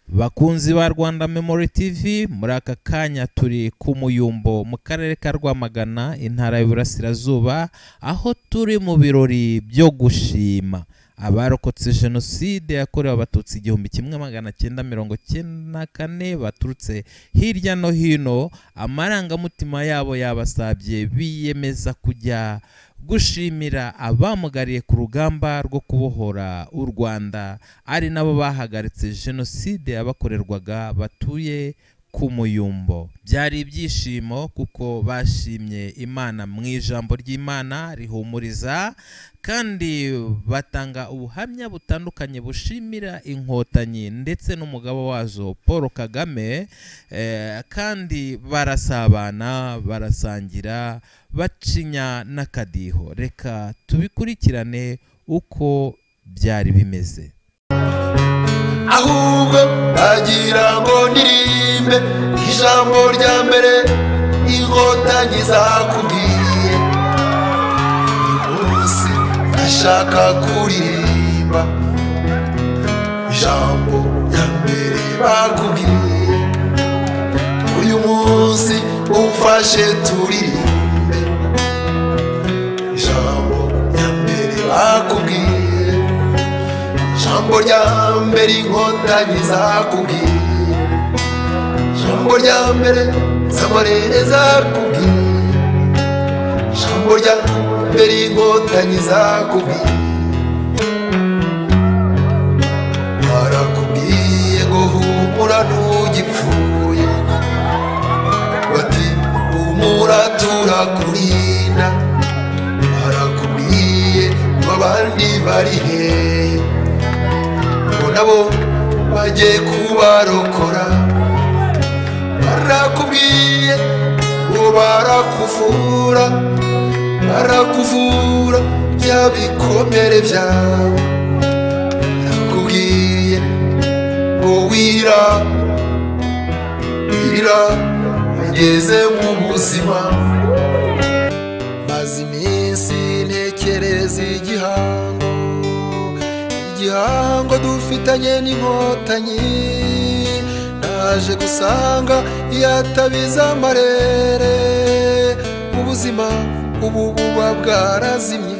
bakunzi ba rwanda memori tv muri aka kanya turi ku muyumbo mu karere ka rwamagana intara y'uburasirazuba aho turi mu birori byo gushima abarokotse jenoside yakorewe abatutsi igihumbi kimwe magana cyenda mirongo cyenda na kane baturutse hirya no hino amarangamutima yabo yabasabye biyemeza kujya gushimira abamugariye ku rugamba rwo kubohora u rwanda ari nabo bahagaritse jenoside yabakorerwaga batuye ku muyumbo byari ibyishimo kuko bashimye imana mu ijambo ry'imana rihumuriza kandi batanga ubuhamya butandukanye bushimira inkotanyi ndetse n'umugabo wazo paul kagame kandi barasabana barasangira bacinya n'akadiho reka tubikurikirane uko byari bimeze ahubwo bagira ngo ndirimbe ijambo rya mbere inkotanyi zakubwiye uyu munsi ndashaka kuririmba ijambo rya mbere bakubwiye uyu munsi umfashe turirimbe ijambo rya mbere bakubwiye jambo rya mbere inkotanyi zakubwiye jambo rya mbere z'amarere zakubwiye jambo rya mbere inkotanyi zakubwiye barakubwiye ngo humura ntugipfuye bati humura turakurinda barakubwiye ngo abandi bari hehe nabo bagiye kubarokora barakubwiye ngo barakuvura barakuvura bya bikomere byawe barakubwiye ngo wira wira ageze mu buzima maze iminsi ntekereza igihango igihango dufitanye n'inkotanyi naje gusanga yatabiza amarere ubuzima ubu buba bwarazimye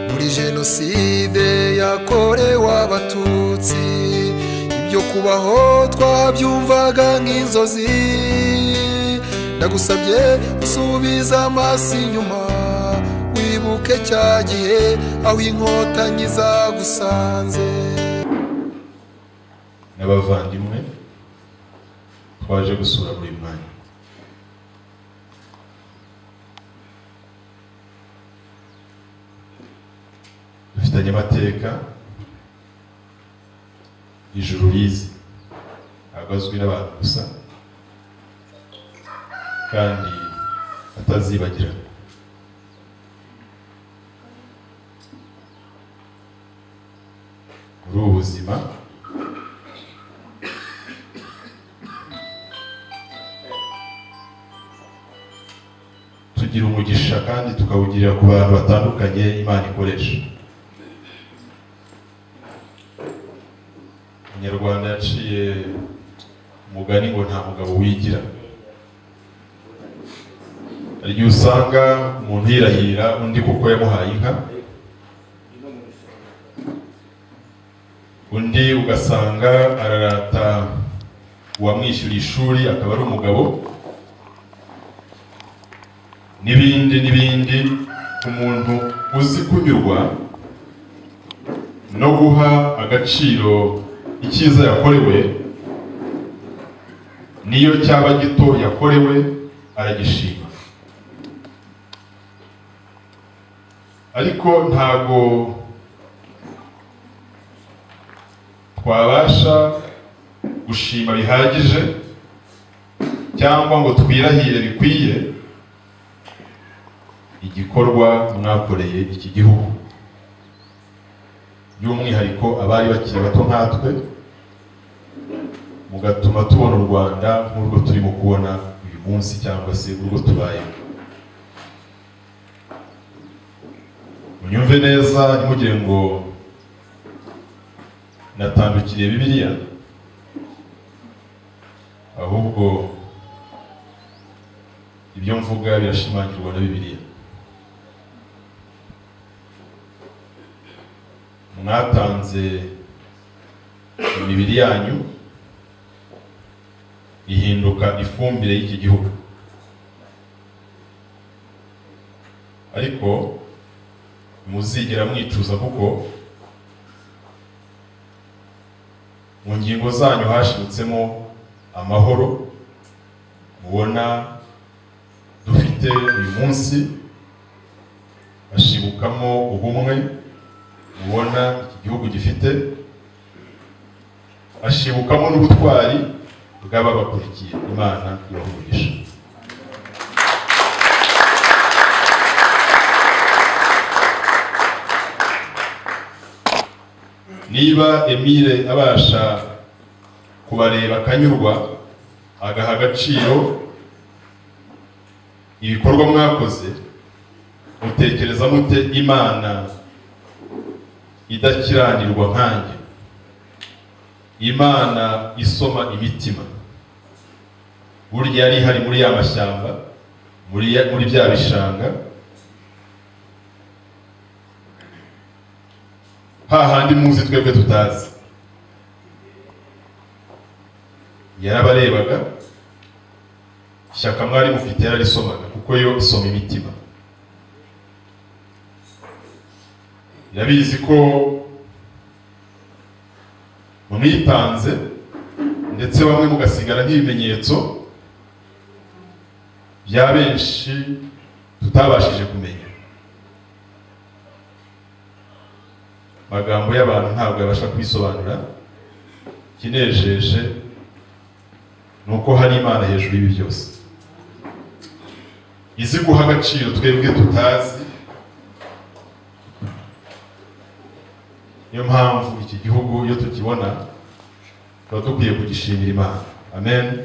muri jenoside yakorewe abatutsi ibyo kubaho twabyumvaga nk'inzozi ndagusabye usubiza amaso inyuma wibuke cya gihe aho inkotanyi zagusanze n'abavandimwe twaje gusura buri mwanya dufitanye amateka ijuru rizi ntabwo azwi n'abantu gusa kandi atazibagirana muri ubu buzima tugira umugisha kandi tukawugirira ku bantu batandukanye imana ikoresha umunyarwanda yaciye umugani ngo nta mugabo wigira hari igihe usanga umuntu yirahira undi kuko yamuhaye inka undi ugasanga ararata uwamwishyura ishuri akaba ari umugabo n'ibindi n'ibindi umuntu uzi kunyurwa no guha agaciro icyiza yakorewe niyo cyaba gito yakorewe aragishima ariko ntago twabasha gushima bihagije cyangwa ngo twirahire bikwiye igikorwa mwakoreye iki gihugu by'umwihariko abari bakiri bato nkatwe mugatuma tubona u rwanda nk'urwo turimo kubona uyu munsi cyangwa se urwo tubayemo munyumve neza ntimugire ngo natandukiriye bibiliya ahubwo ibyo mvuga birashimangirwa na bibiliya mwatanze imibiri yanyu ihinduka ifumbire y'iki gihugu ariko muzigera mwicuza kuko mu ngingo zanyu hashimutsemo amahoro mubona dufite uyu munsi hashibukamo ubumwe mubona iki gihugu gifite hashibukamo n'ubutwari bw'ababakurikiye imana ibahugisha niba emile abasha kubareba akanyurwa agaha agaciro ibikorwa mwakoze mutekereza mute imana idakiranirwa nkanjye imana isoma imitima burya yari ihari muri ya mashyamba muri ya- muri bya bishanga hahandi muzi twebwe tutazi yarabarebaga ishyaka mwari mufite yararisomaga kuko yo isoma imitima yabizi ko mwitanze ndetse bamwe mugasigara nk'ibimenyetso bya benshi tutabashije kumenya magambo y'abantu ntabwo yabasha kwisobanura ikinejeje ni uko hari imana hejuru y'ibi byose izi guha agaciro twebwe tutazi niyo mpamvu iki gihugu iyo tukibona tuba dukwiye kugishimira imana amen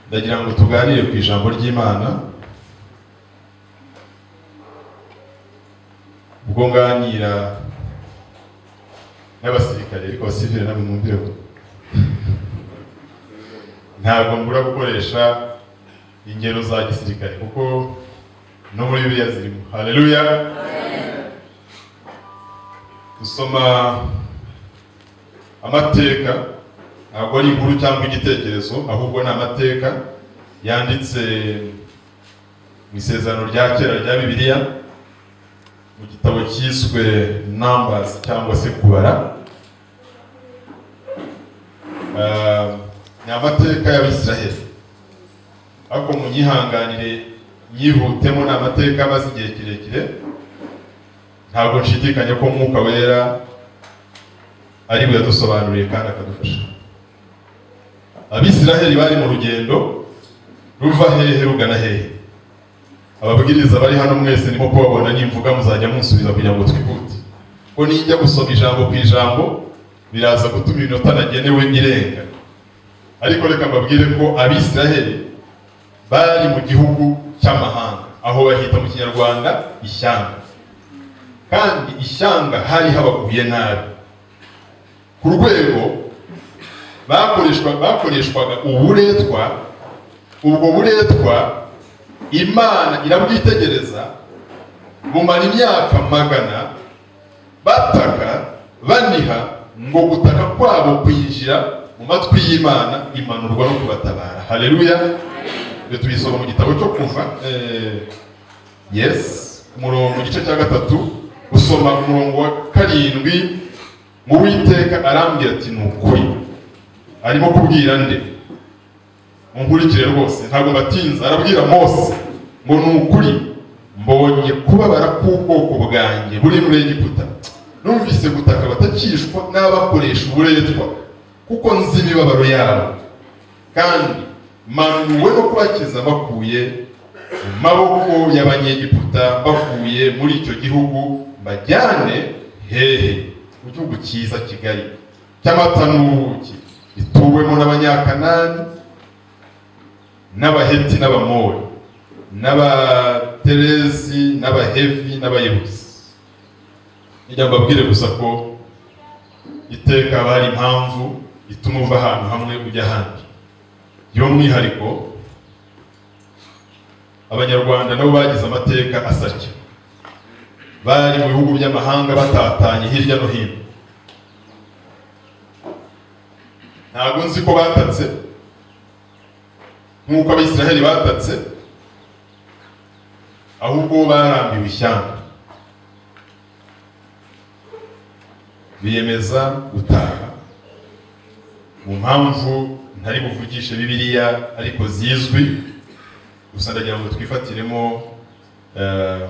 ndagira ngo tuganire ku ijambo ry'imana ubwo nganira n'abasirikare ariko abasivile namwe mwumvireho ntabwo mbura gukoresha ingero za gisirikare kuko no muri bibiliya zirimo haleluya gusoma amateka ntabwo ari inkuru cyangwa igitekerezo ahubwo ni amateka yanditse mu isezerano rya kera rya bibiliya mu gitabo cyiswe numbers cyangwa se kubara Ah, ni amateka y'abisiraheli ariko munyihanganire nyihutemo ni amateka amaze igihe kirekire ntabwo nshidikanya ko umwuka wera ari buyadusobanuriye kandi akadufasha abisiraheli bari mu rugendo ruva hehe rugana hehe ababwiriza bari hano mwese ndimo kubabona nimvuga muzajya munsubiza kugira ngo twihute ko ninjya gusoma ijambo ku ijambo biraza gutuma iminota nagenewe irenga ariko reka mbabwire ko abisiraheli bari mu gihugu cy'amahanga aho bahita mu kinyarwanda ishyanga kandi ishyanga hari habaguye nabi ku rwego bakoreshwa- bakoreshwaga uburetwa ubwo buretwa imana irabwitegereza bumara imyaka magana bataka baniha ngo gutaka kwabo kwinjira mu matwi y'imana imanurwa no kubatabara haleluya iyo tubisoma mu gitabo cyo kuva eh, yes umurongo igice cya gatatu gusoma umurongo wa karindwi mu witeka arambwira ati ni ukuri arimo kubwira nde munkurikire rwose ntabwo batinze arabwira mose ngo ni ukuri mbonye kubabara k'ubwoko bwanjye buri muri egiputa numvise gutaka batakishwa n'abakoresha uburetwa kuko nzi imibabaro yabo kandi manuwe no kubakiza bakuye mu maboko y'abanyegiputa bakuye muri icyo gihugu bajyane hehe mu gihugu cyiza kigali cy'amata n'ubuki gituwemo n'abanyakanani n'abaheti n'abamori n'abaterezi n'abahevi n'abayebuzi nijya mbabwire gusa ko iteka bari impamvu ituma uva ahantu hamwe ujya ahandi by'umwihariko abanyarwanda nabo bagize amateka asa atya bari mu bihugu by'amahanga batatanye hirya no hino ntabwo nzi ko batatse nk'uko abisiraheli batatse ahubwo barambiwe ishyamba biyemeza gutaha mu mpamvu ntari buvugishe bibiliya ariko zizwi gusa ndagira ngo twifatiremo eh,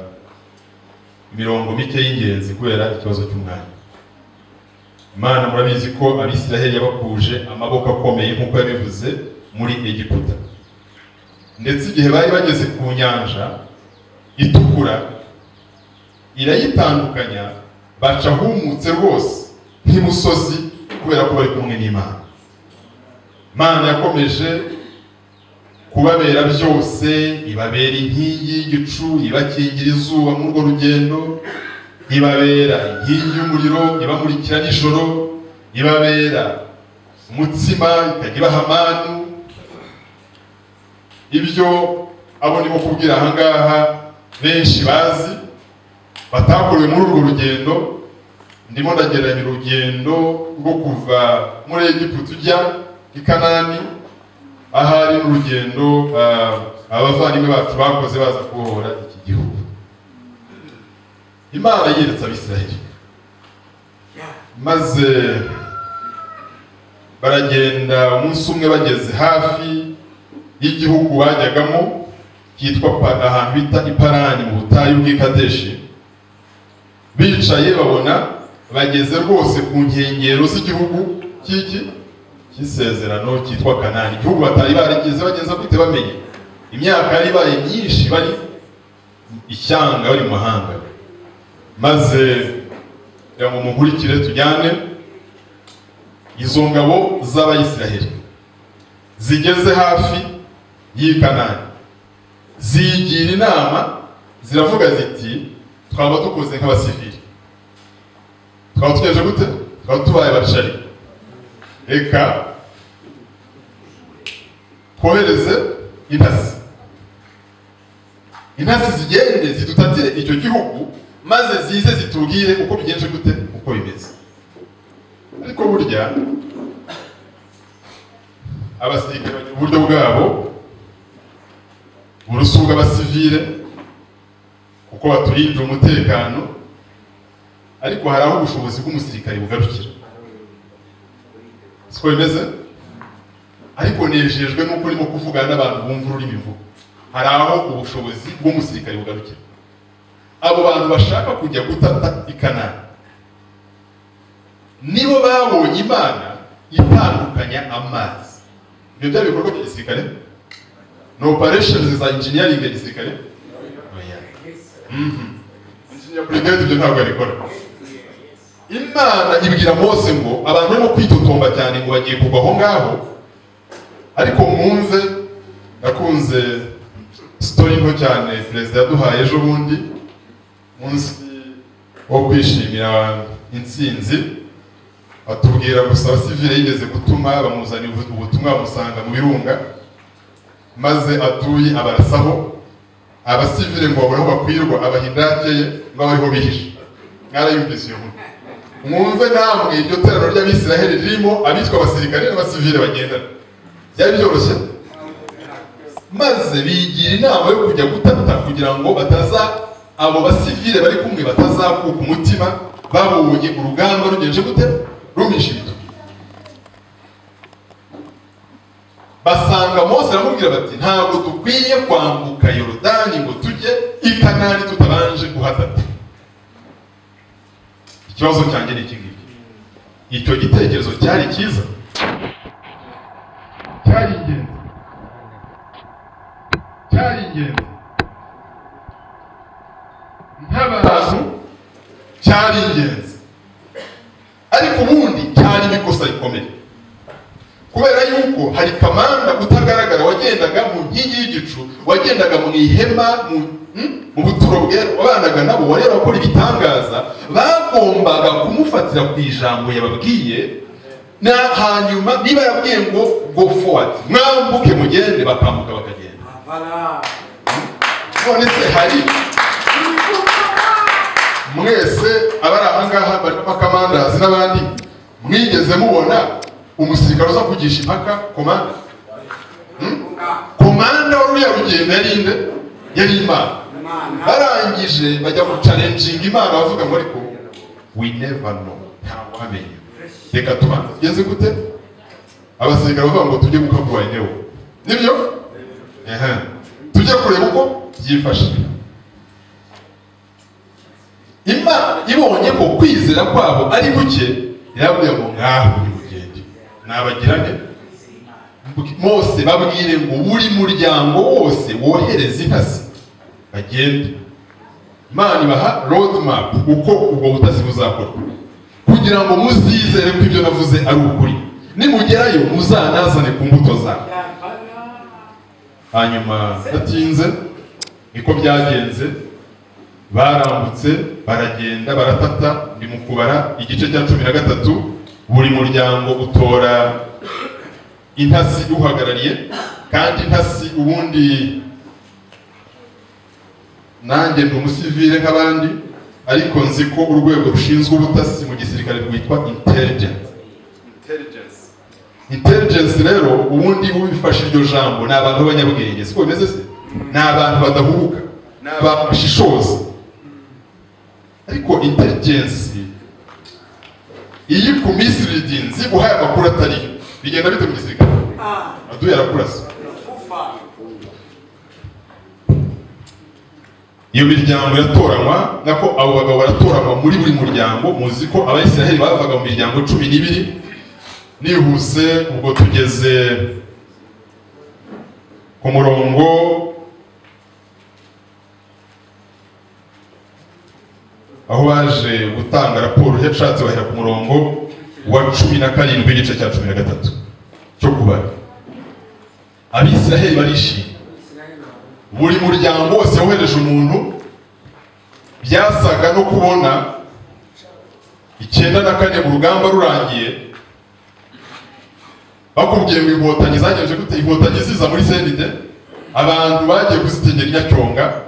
imirongo mike y'ingenzi kubera ikibazo cy'umwanya imana murabizi ko abisiraheli yabakuje amaboko akomeye nk'uko yabivuze muri egiputa ndetse igihe bari bageze ku nyanja itukura irayitandukanya baca humutse rwose nk'imusozi kubera ko bari kumwe n'imana imana yakomeje kubabera byose ibabera inkingi y'igicu ibakingira izuba muri urwo rugendo ibabera inkingi y'umuriro ibamurikira nijoro ibabera umutsima ikajya ibaha amanu ibyo abo ndimo kubwira ahangaha benshi bazi batakorewe muri urwo rugendo ndimo ndageranya urugendo rwo kuva muri egiputa ujya i kanani ahari n'urugendo ah, abavandimwe bacu bakoze baza kubohora iki gihugu imana yeretse abisiraheli maze baragenda umunsi umwe bageze hafi y'igihugu bajyagamo kitwa Pa- ahantu bita iparani mu butayu bw'i kadeshi bicaye babona bageze rwose ku nkengero z'igihugu cy'iki cy'isezerano cyitwa kanani igihugu batari barigeze bageza gute bamenye imyaka yari ibaye myinshi bari ishyanga bari mu mahanga maze kugira ngo munkurikire tujyane izo ngabo z'abayisiraheli zigeze hafi y'i kanani ziyigira inama ziravuga ziti twaba dukoze nk'abasivili twaba tugejeje gute twaba tubaye bacari reka kohereze intasi intasi zigende zidutatire icyo gihugu maze zize zitubwire uko bigenje gute uko bimeze ariko burya abasirikare bagira uburyo bwabo burusuga abasivile kuko baturindira umutekano ariko hari aho ubushobozi bw'umusirikare bugarukira siko bimeze ariko nejejwe nuko urimo kuvugana n'abantu bumva ururimi vuba hari aho ubushobozi bw'umusirikare bugarukira abo bantu bashaka kujya gutata ikanani nibo babonye imana itandukanya amazi ibyo byari ibikorwa bya gisirikare ni operesheni za injiniyaringi ya gisirikare Oya. Mhm. Engineer Brigade ibyo ntabwo yabikora imana ibwira mose ngo abantu barimo kwitotomba cyane ngo bagiye kugwa aho ngaho ariko mwumve nakunze sitori nto cyane perezida yaduhaye ejo bundi munsi wo kwishimira intsinzi atubwira gusa abasivile yigeze gutuma bamuzanira ubutumwa bamusanga mu birunga maze atuye abarasaho abasivile ngo babure aho bakwirwa abahindake ye ngo abe ariho bihishe mwarayumvise iyo nkuru mwumve namwe iryo teraniro ry'abisiraheli ririmo abitwa abasirikare n'abasivile bagendana byari byoroshye maze bigira inama yo kujya gutata kugira ngo bataza abo basivile bari kumwe batazakuka umutima babonye urugamba rugenje gute rumisha ibitugu basanga mose aramubwira bati ntabwo dukwiye kwambuka yorodani ngo tujye i kanani tutabanje guhatata ikibazo cyanjye ni iki ngiki icyo gitekerezo cyari cyiza cyari ingenzi cyari ingenzi nk'abantu cyari ingenzi ariko ubundi cyari n'ikosa rikomeye kubera yuko hari kamanda utagaragara wagendaga mu nkingi y'igicu wagendaga mu ihema mu hmm? mu buturo bwe wabanaga nabo wareba ko ibitangaza bagombaga kumufatira ku ijambo yababwiye na hanyuma niba yabwiye ngo go forward mwambuke mugende bakambuka bakagenda Voilà. none se hari mwese abari ahangaha barimo bakamandazi n'abandi mwigeze mubona umusirikare uza kugisha impaka komanda Konga. komanda wari uriya rugendo yarinde yari imana Imana. barangije bajya gucarenjinga imana bavuga ngo ariko we never know ntawamenya reka tubanze tugeze gute abasirikare bavuga ngo tujye gukaguha enewo nibyo ehe tujye kureba uko byifashe imana ibonye ko kwizera kwabo ari guke irabwira ngo ngaho uri mugende nabagirane mose babwire ngo buri muryango wose wohereze intasi bagende imana ibaha roadmap uko ubwo butasi buzakorwa kugira ngo muzizere ko ibyo navuze ari ukuri nimugerayo muzanazane ku mbuto zawe hanyuma batinze niko byagenze barambutse baragenda baratata ndi mu kubara igice cya cumi na gatatu buri muryango utora intasi uhagarariye kandi intasi ubundi nanjye ndi umusivile nk'abandi ariko nzi ko urwego rushinzwe ubutasi mu gisirikare rwitwa intelligence intelligence rero ubundi ubifashe iryo jambo ni abantu b'abanyabwenge siko bimeze se ni abantu badahubuka ni abantu bashishoza ariko intelligence iyi ku misiridizi uhaye amakuru atariyo bigenda bite mu gisirikare Ah. aduye arakurasa Kufa. iyo miryango iratoranywa nako abo bagabo baratoranywa muri buri muryango muzi ko abayisiraheli bavaga mu miryango cumi n'ibiri nihuse ubwo tugeze ku murongo aho baje gutanga raporo yashatse bahera ku murongo wa cumi na karindwi igice cya cumi na gatatu cyo kubara abisiraheli barishimye buri muryango wose wohereje umuntu byasaga no kubona icyenda na kane mu rugamba rurangiye bakubwiye ngo inkotanyi zagenje gute inkotanyi ziza muri senide abantu bagiye kuzitegera i nyacyonga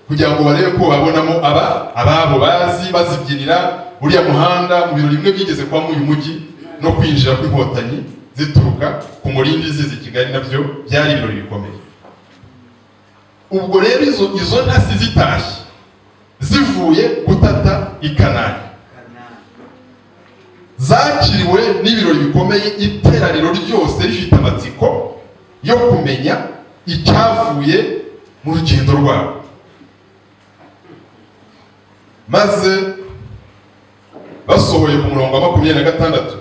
kugira ngo barebe ko babonamo aba ababo bazi bazibyinira uriya muhanda mu birori bimwe byigeze kubamo uyu mujyi no kwinjira kw'inkotanyi zituruka ku murindi ziza i kigali nabyo byari ibirori bikomeye ubwo rero izo izo ntasi zitashye zivuye gutata i kanani zakiriwe n'ibirori bikomeye iteraniro ryose rifite amatsiko yo kumenya icyavuye mu rugendo rwabo maze basohoye ku murongo wa makumyabiri na gatandatu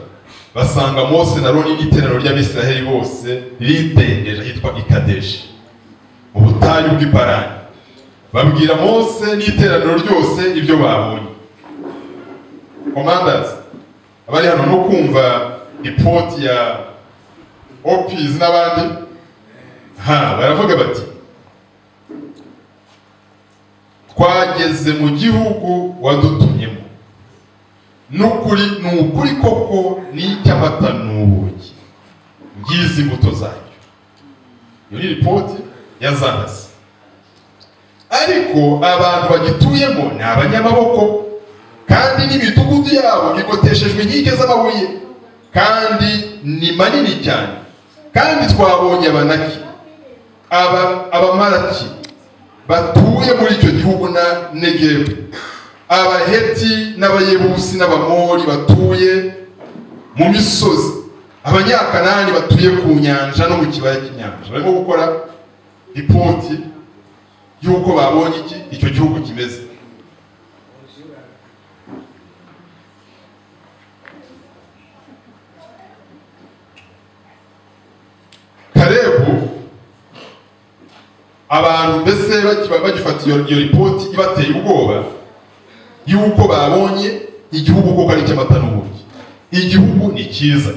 basanga mose na roni n'iteraniro ry'abisiraheli bose ridengeje ahitwa ikadeshi ubutayu bw'iparani babwira mose n'iteraniro ryose ibyo babonye komandazi abari hano no kumva ipoti ya opiz n'abandi ha baravuga bati twageze mu gihugu wadutumyemo n'ukuri ni ukuri koko n'icy'amata ni ubuki ngizi imbuto zacyo iyo ni ripoti ya zanasi ariko abantu bagituyemo ni abanyamaboko kandi n'imidugudu yabo igoteshejwe inkike z'amabuye kandi ni manini cyane kandi twabonye abanaki aba abamaraki batuye muri icyo gihugu na negebu abaheti n'abayebusi n'abamori batuye mu misozi abanyakanani batuye ku nyanja no mu kibaya cy'inyanja barimo gukora ripoti y'uko babonye iki icyo gihugu kimeze karebu abantu mbese bakiba- bagifata iyo iyo ripoti ibateye ubwoba y'uko babonye igihugu koko ari icy'amata n'ubuki igihugu ni cyiza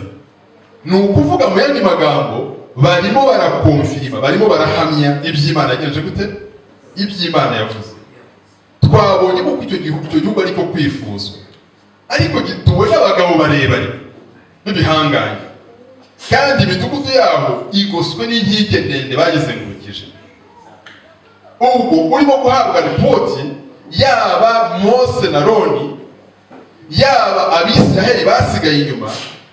ni ukuvuga mu yandi magambo barimo barakomfirima barimo barahamya iby'imana yagenje gute iby'imana yavuze twabonye ko icyo gihugu icyo gihugu aricyo kwifuzwa ariko gituwe n'abagabo barebare b'ibihangange kandi imidugudu yabo igoswe n'inkike ndende bagizengurukije ubwo urimo guhabwa ripoti yaba mose na roni yaba abisiraheli basigaye inyuma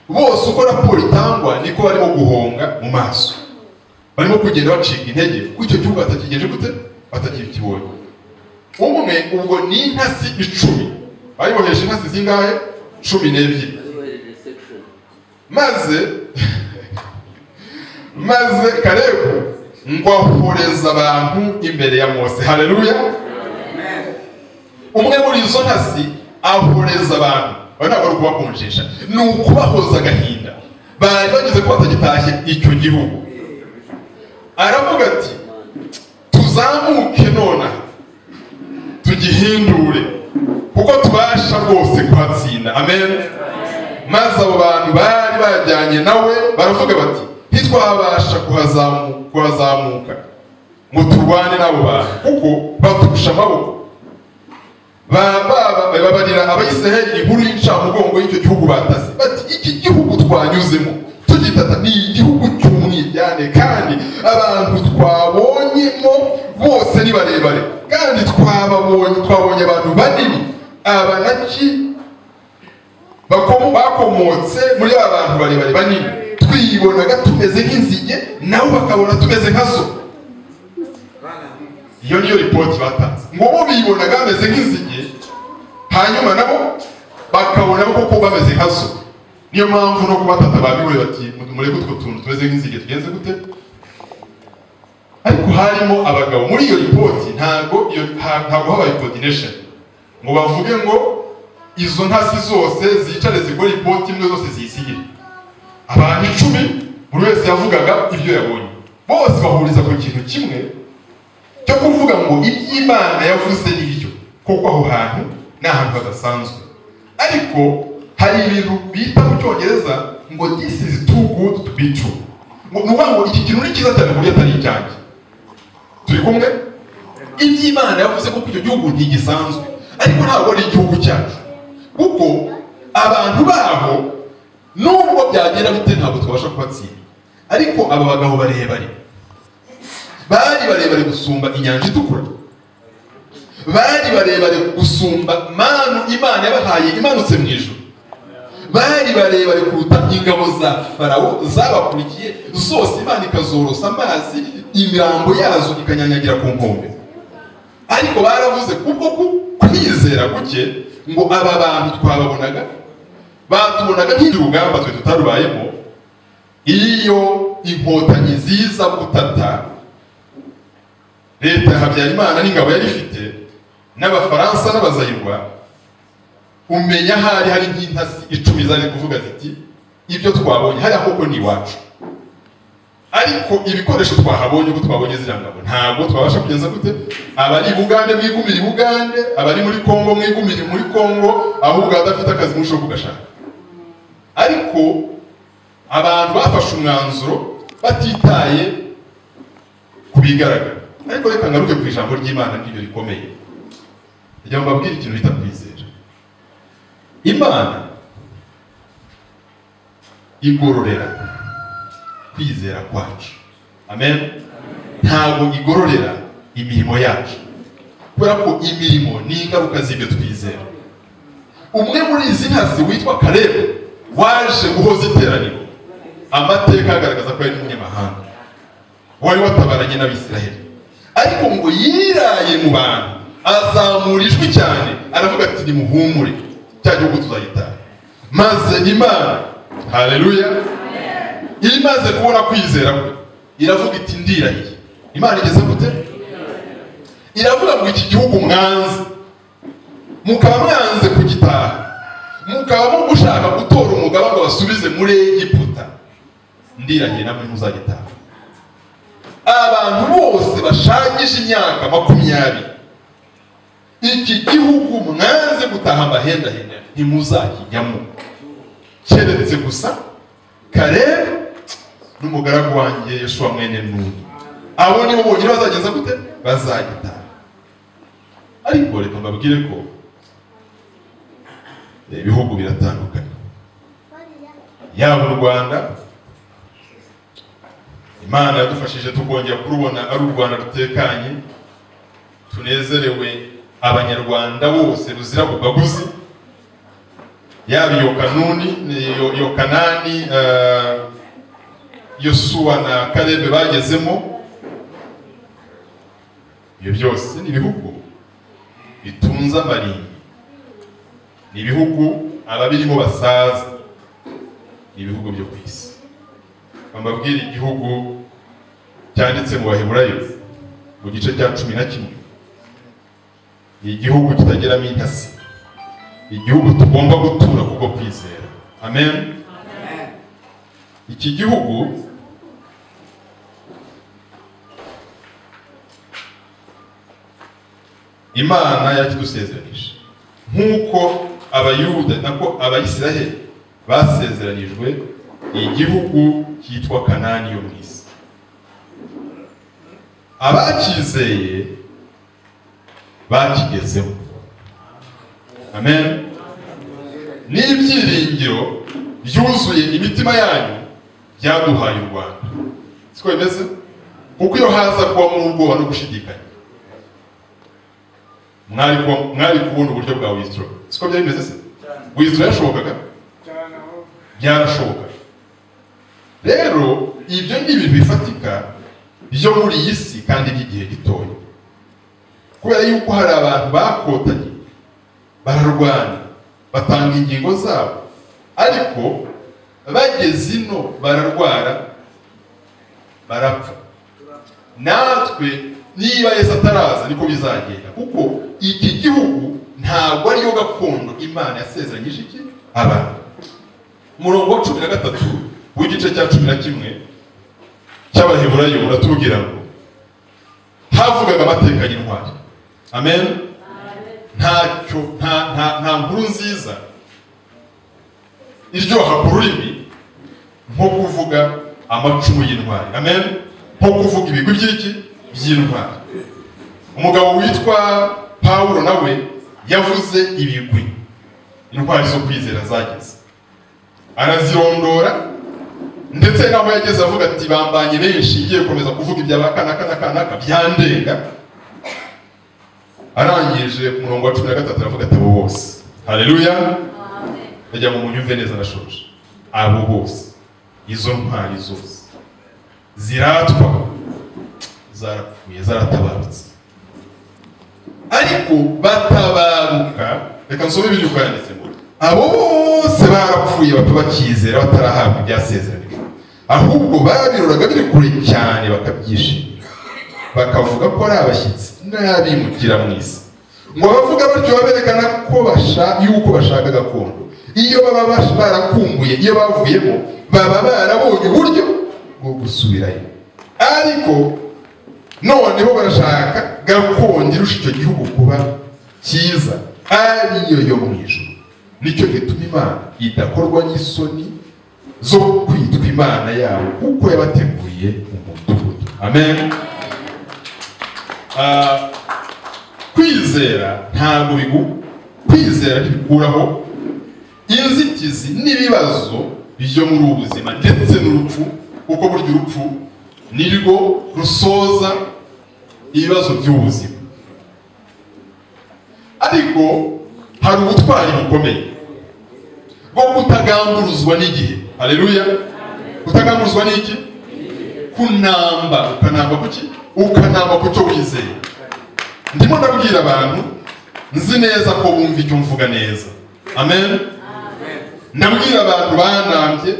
bose uko raporo itangwa niko barimo guhonga mu maso barimo kugenda bacika intege kuko icyo gihugu batakigeje gute batakibonye umwe ubwo ni intasi icumi bayibohesha intasi zingahe cumi n'ebyiri maze maze karebu ngo ahoreze abantu imbere ya mose hareruya umwe muri izo ntasi ahoreza abantu bari ntabwo ari ukubakonjesha ni ukubahoza agahinda bari bageze ko batagitashye icyo gihugu aravuga ati tuzamuke nonaha tugihindure kuko tubasha rwose kuhatsinda amen maze abo bantu bari bajyanye nawe baravuga bati ntitwabasha kuhazamu- kuhazamuka ngo turwane n'abo bantu kuko baturusha amaboko Ba- ba- ba- babarira abayisiraheli inkuru y'incamugongo y'icyo gihugu batase bati iki gihugu twanyuzemo tugitata ni igihugu cy'umwiryane kandi abantu twabonyemo bose ni barebare kandi twababonye twabonye abantu banini abanaki bakomo bakomotse muri ba bantu barebare banini twibonaga tumeze nk'inzige nabo bakabona tumeze nka zo iyo niyo ripoti batanze ngo bo bibonaga bameze nk'inzige hanyuma nabo bakabona koko bameze nka zo niyo mpamvu no kubatata babihuye bati mureke utwo tuntu tumeze nk'inzige tugenze gute ariko harimo abagabo muri iyo ripoti ntabwo iyo ha- ntabwo habaye coordination ngo bavuge ngo izo ntasi zose zicare zikora ipoti imwe zose ziyisigire abantu icumi buri wese yavugaga ibyo yabonye bose bahuriza ku kintu kimwe cyo kuvuga ngo iby'imana yavuze ni byo kuko aho hantu ni ahantu hadasanzwe ariko hari ibintu bita mu cyongereza ngo this is too good to be true ngo ni ukuvuga ngo iki kintu ni cyiza cyane ku buryo atari icyanjye turi kumwe iby'imana yavuze ko icyo gihugu ntigisanzwe ariko ntabwo ari igihugu cyacu kuko abantu baho nubwo byagera bite ntabwo tubasha kubatsinda ariko aba bagabo barebare bari barebare gusumba inyanja itukura bari barebare gusumba manu imana yabahaye imanutse mu ijoro bari barebare kuruta ingabo za farawo zabakurikiye zose imana ikazorosa amazi imirambo yazo ikanyanyagira ku nkombe ariko baravuze kubwo ku- kwizera guke ngo aba bantu twababonaga batubonaga nk'urugamba twe tutarubayemo iyo inkotanyi ziza gutata leta ya habyarimana n'ingabo yari ifite n'abafaransa n'abazayirwa umenya hari hari nk'intasi icumi zari kuvuga ziti ibyo twabonye hariya koko ni iwacu ariko ibikoresho twahabonye uko twabonye ziriya ngabo ntabwo twabasha kugeza gute abari i bugande mwigumire i bugande abari muri kongo mwigumire muri kongo ahubwo abadafite akazi mushoho kugashaka ariko abantu bafashe umwanzuro batitaye ku bigaragara ariko reka ngaruke ku ijambo ry'imana n'iryo rikomeye kugira ngo babwire ikintu bita kwizera imana igororera kwizera kwacu amen ntabwo igororera imirimo yacu kubera ko imirimo ni ingaruka z'ibyo twizera umwe muri izi ntasi witwa karebu waje guhoza iteraniro amateka agaragaza ko yari umunyamahanga wari watabaranye n'abisiraheli ariko ngo yiraye mu bantu azamura ijwi cyane aravuga ati nimuhumure cya gihugu tuzagitaha maze imana haleluya imaze kubona kwizera kwe iravuga iti ndirahiye imana igeze gute iravuga ngo iki gihugu mwanze mukaba mwanze kugitaha mukaba mu gushaka gutora umugaba ngo basubize muri egiputa ndirahiye namwe ntuzagitaha abantu bose bashangije imyaka makumyabiri iki gihugu mwanze gutaha amahendahenda ntimuzakijyamo keretse gusa kare n'umugaragu wanjye yoshuwa mwene nuni abo nibo bonyine bazageza gute bazagitaha ariko reka mbabwire ko eh, ibihugu biratandukanye yaba u rwanda imana yadufashije tukongera kurubona ari u rwanda rutekanye tunezerewe abanyarwanda bose ruzira bugaguzi yaba iyo kanuni iyo- iyo kanani eh, yosuwa na karebe bagezemo ibyo byose ni ibihugu bitunze amarimbi ni ibihugu ababirimo basaza ni ibihugu byo ku isi amabwire igihugu cyanditse mu baheburayo mu gice cya cumi na kimwe ni igihugu kitagiramo intasi igihugu tugomba gutura kubwo kwizera amen iki gihugu imana yakidusezeranyije nk'uko abayuda nako abayisiraheli basezeranijwe igihugu cyitwa kanani yo mu isi abacyizeye bakigezeho amen n'ibyiringiro byuzuye imitima yanyu byaduhaye u rwanda siko bimeze kuko iyo haza kubamo ubwoba no gushidikanya mwari kuba- mwari kubona uburyo bwa wisitiro siko byari bimeze se wisitiro yashobokaga byarashoboka rero ibyo ni ibintu bifatika byo muri iyi si kandi by'igihe gitoya kubera yuko hari abantu bakotanye bararwana batanga ingingo zabo ariko bageze ino bararwara barapfa natwe niba yesu ataraza niko bizagenda kuko iki gihugu ntabwo ariyo gakondo imana yasezeranyije iki abantu umurongo wa cumi na gatatu w'igice cya cumi na kimwe cy'abaheburayo uratubwira ngo havugaga amateka y'intwari amen ntacyo nta nta nta nkuru nziza iryoha ku rurimi nko kuvuga amacumu y'intwari amen nko kuvuga ibigwi by'iki by'intwari umugabo witwa pawulo nawe yavuze ibigwi intwari zo kwizera zageze arazirondora ndetse naho yageze avuga ati bambanye benshi igiye gukomeza kuvuga ibya ba kanaka na kanaka byandenga arangije ku murongo wa cumi na gatatu aravuga ati abo bose hareruya ajya mu munyumve neza arashoje abo bose izo ntwari zose ziratwa zarapfuye zaratabarutse ariko batabaruka reka nsome ibiri uko yanditse ngo abo bose barapfuye bapfa bakizera batarahabwa ibyasezeranijwe ahubwo babiroraga biri kure cyane bakabyishimira bakavuga ko ari abashyitsi n'abimukira mu isi ngo abavuga batyo baberekana ko basha yuko bashaka gakondo iyo baba bash- barakumbuye iyo bavuyemo baba barabonye uburyo bwo gusubirayo ariko noneho barashaka gakondo irusha icyo gihugu kuba cyiza ariyo yo mu ijuru nicyo gituma imana idakorwa n'isoni zo kwitwa imana yabo kuko yabateguriye umudugudu amen Ah, kwizera ntabwo bigu kwizera ntibikuraho inzitizi n'ibibazo byo muri ubu buzima ndetse n'urupfu kuko burya urupfu nirwo rusoza ibibazo by'ubuzima ariko hari ubutwari bukomeye bwo kutagamburuzwa n'igihe hareruya kutagamburuzwa n'iki kunamba ukanamba kuki ukanamba ku cyo wizeye ndimo ndabwira abantu nzi neza ko bumva icyo mvuga neza amen ndabwira abantu banambye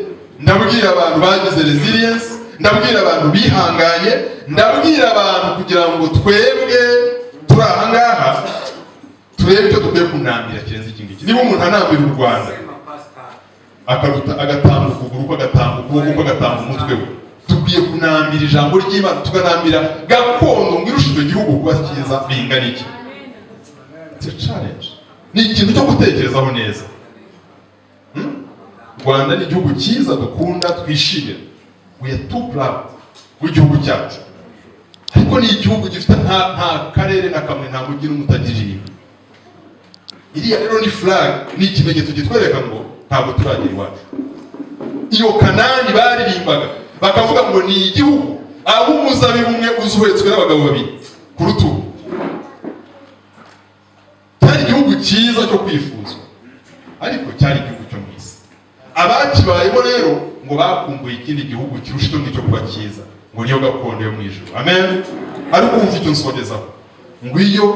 ndabwira abantu bagize resilience ndabwira abantu bihanganye ndabwira abantu kugira ngo twebwe turi aha ngaha turebe icyo dukwiye kunambira kirenze iki ngiki niba umuntu anambira u rwanda akaruta agatanga ukuguru kwe agatanga ukuboko kwe agatanga umutwe we dukwiye kunambira ijambo ry'imana tukanambira gakondo ngo irushe icyo gihugu kuba cyiza bingana iki It's a challenge. ni ikintu cyo gutekerezaho neza u rwanda ni igihugu cyiza dukunda twishimira we are too proud w'igihugu cyacu ariko ni igihugu gifite nta nta karere na kamwe nta mujyi n'umwe utagiriye iriya rero ni flag ni ikimenyetso kitwereka ngo ntabwo turagira iwacu iyo kanani baririmbaga bakavuga ngo ni igihugu aho umuzabibu umwe uzuhetswe n'abagabo babiri ku rutugu cyari igihugu cyiza cyo kwifuzwa ariko cyari igihugu cyo mu isi abakibayemo rero ngo bakumbuye ikindi gihugu kirusha icyo cyo kuba cyiza ngo niyo gakondo yo mu ijoro amen ariko wumva icyo nsogezaho ngo iyo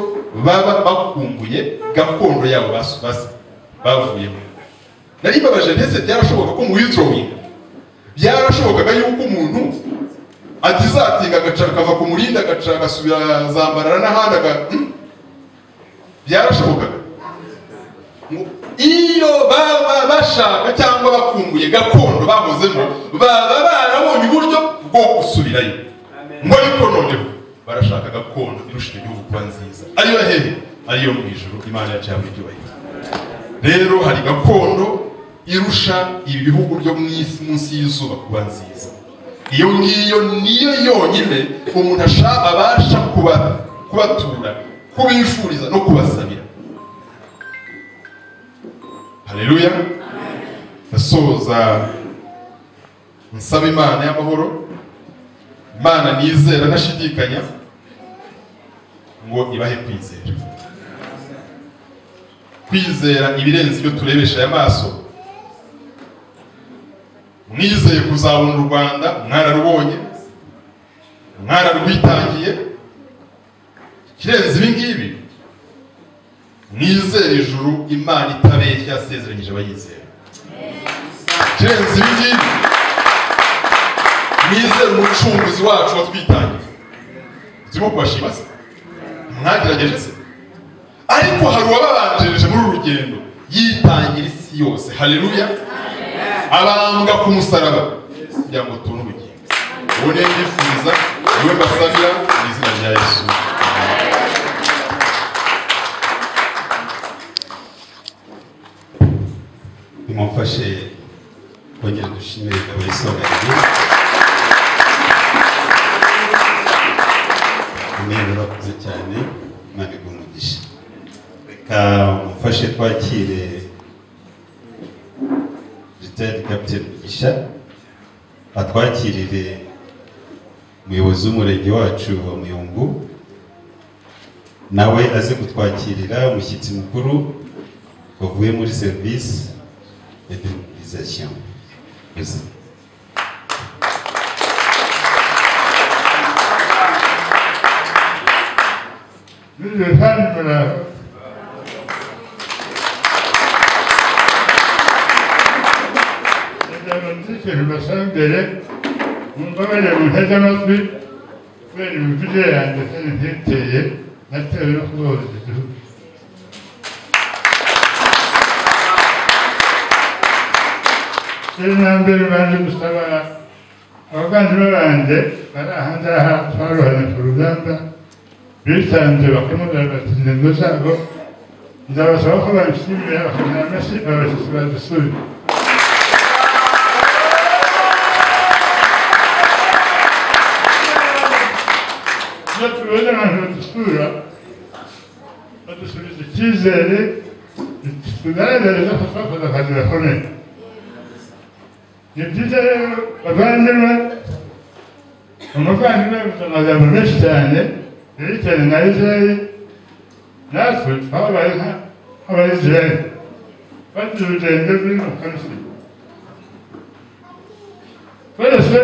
baba bakumbuye gakondo yabo bas- bas- bavuyemo nari mbabaje ndetse byarashoboka ko mu witorowinga byarashobokaga yuko umuntu atizatinga agaca akava ku murinda agaca agasubira zambarara n'ahandi aga Hmm? byarashobokaga Ngo iyo baba bashaka cyangwa bakumbuye gakondo bakozemo baba barabonye uburyo bwo gusubirayo ngo ariko noneho barashaka gakondo irusha icyo gihugu kuba nziza ariyo hehe ariyo mu ijoro imana yacu yabona ibyubahiro rero hari gakondo irusha ibi bihugu byo mu isi munsi y'izuba kuba nziza iyo ngiyo niyo yonyine umuntu asha- abasha kuba- kubatura kubifuriza no kubasabira hareruya ndasoza nsaba imana y'amahoro imana nizera ntashidikanya ngo ibahe kwizera kwizera ibirenze ibyo turebesha aya maso mwizeye kuzabona u rwanda mwararubonye mwararwitangiye ikirenze ibi ngibi mwizere ijuru imana itabeshya yasezeranyije abayizera ikirenze ibi ngibi mwizere umucunguzi wacu watwitangiye turimo kubashima se mwagerageje se ariko hari uwababanjirije muri uru rugendo yitangira isi yose haleluya abambwa ku musaraba kugira ngo tubone ubugingo uwo niyo ndifuza niwe mbasabira mu izina rya yesu nimumfashe kongera dushimire ingabo y'isonga umweru urakuze cyane imana iguha umugisha reka mumfashe twakire ritari kapiteni mugisha atwakirire umuyobozi w'umurenge wacu wa muyumbu nawe aze kutwakirira umushyitsi mukuru wavuye muri serivisi de démobilisation. Merci. basanzwe mbabarira mu ntege amatwi kubera imivugire yanjye atari ntiteye natewe no kubahoza igihugu rero nambere baje gusaba abavandimwe banjye bari aha ngaha twaruhanye ku rugamba bitanze bakamubwira bati intego zabo ndabasaba ko babishimira bakagira amashyi abashyitsi badusubire iyo tubonye abantu badusura badusubiza icyizere tugaragariza ko twakoze akazi gakomeye ni byiza rero bavandimwe umuvandimwe yavuze amagambo menshi cyane yerekeranye na isirayeli natwe twabaye nk'abayisirayeli bagira urugendo rurimo konflict twese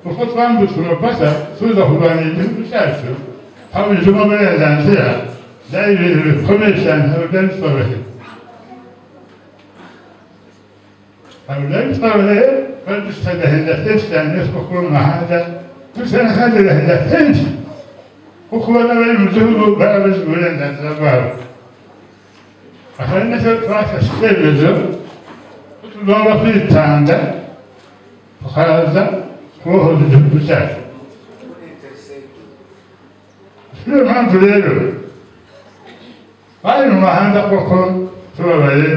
uko twambutse umupaka tuza kurwanya igihugu cyacu habujijemo uburenganzira byari ibintu bikomeye cyane ntabwo byari bitworoheye ntabwo byari bitworoheye twari dufite agahinda kenshi cyane ko kuba mu mahanga dufite n'akandi gahinda kenshi ko kuba n'abari mu gihugu barabuze uburenganzira bwabo akaba ari nacyo twafashe icyemezo ko tugomba kwitanga tukaza kubohoza igihugu cyacu niyo mpamvu rero bari mu mahanga koko tubabaye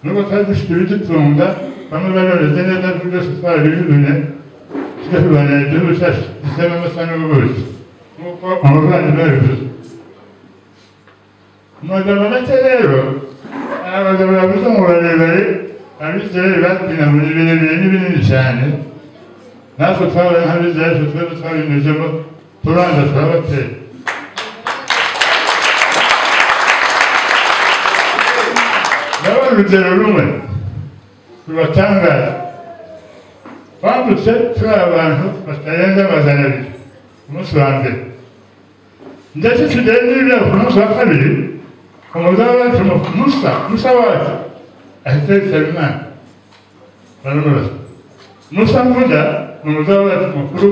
nubwo twari dufite ibidutunga bamwe baroreze neza ariko byose twarabijugunye tukarwanya igihugu cyacu gisema amasa n'ubuki nk'uko umuvandimwe yabivuze amagambo make rero hari abagabo bavuze ngo barebare abizera babyina muri birebire ni binini cyane natwe twabaye nk'abizera tutwe twabinyuzemo tubanza turabatera ndabona urugero rumwe rubatangaza twambutse turi abantu batarenze amajana abiri ku munsi wa mbere ndetse tugenze n'ibyago ku munsi wa kabiri umuzamu wacu musa musa wacu ahita yitaba imana baramubaza musa mvuda ni umuzamu wacu mukuru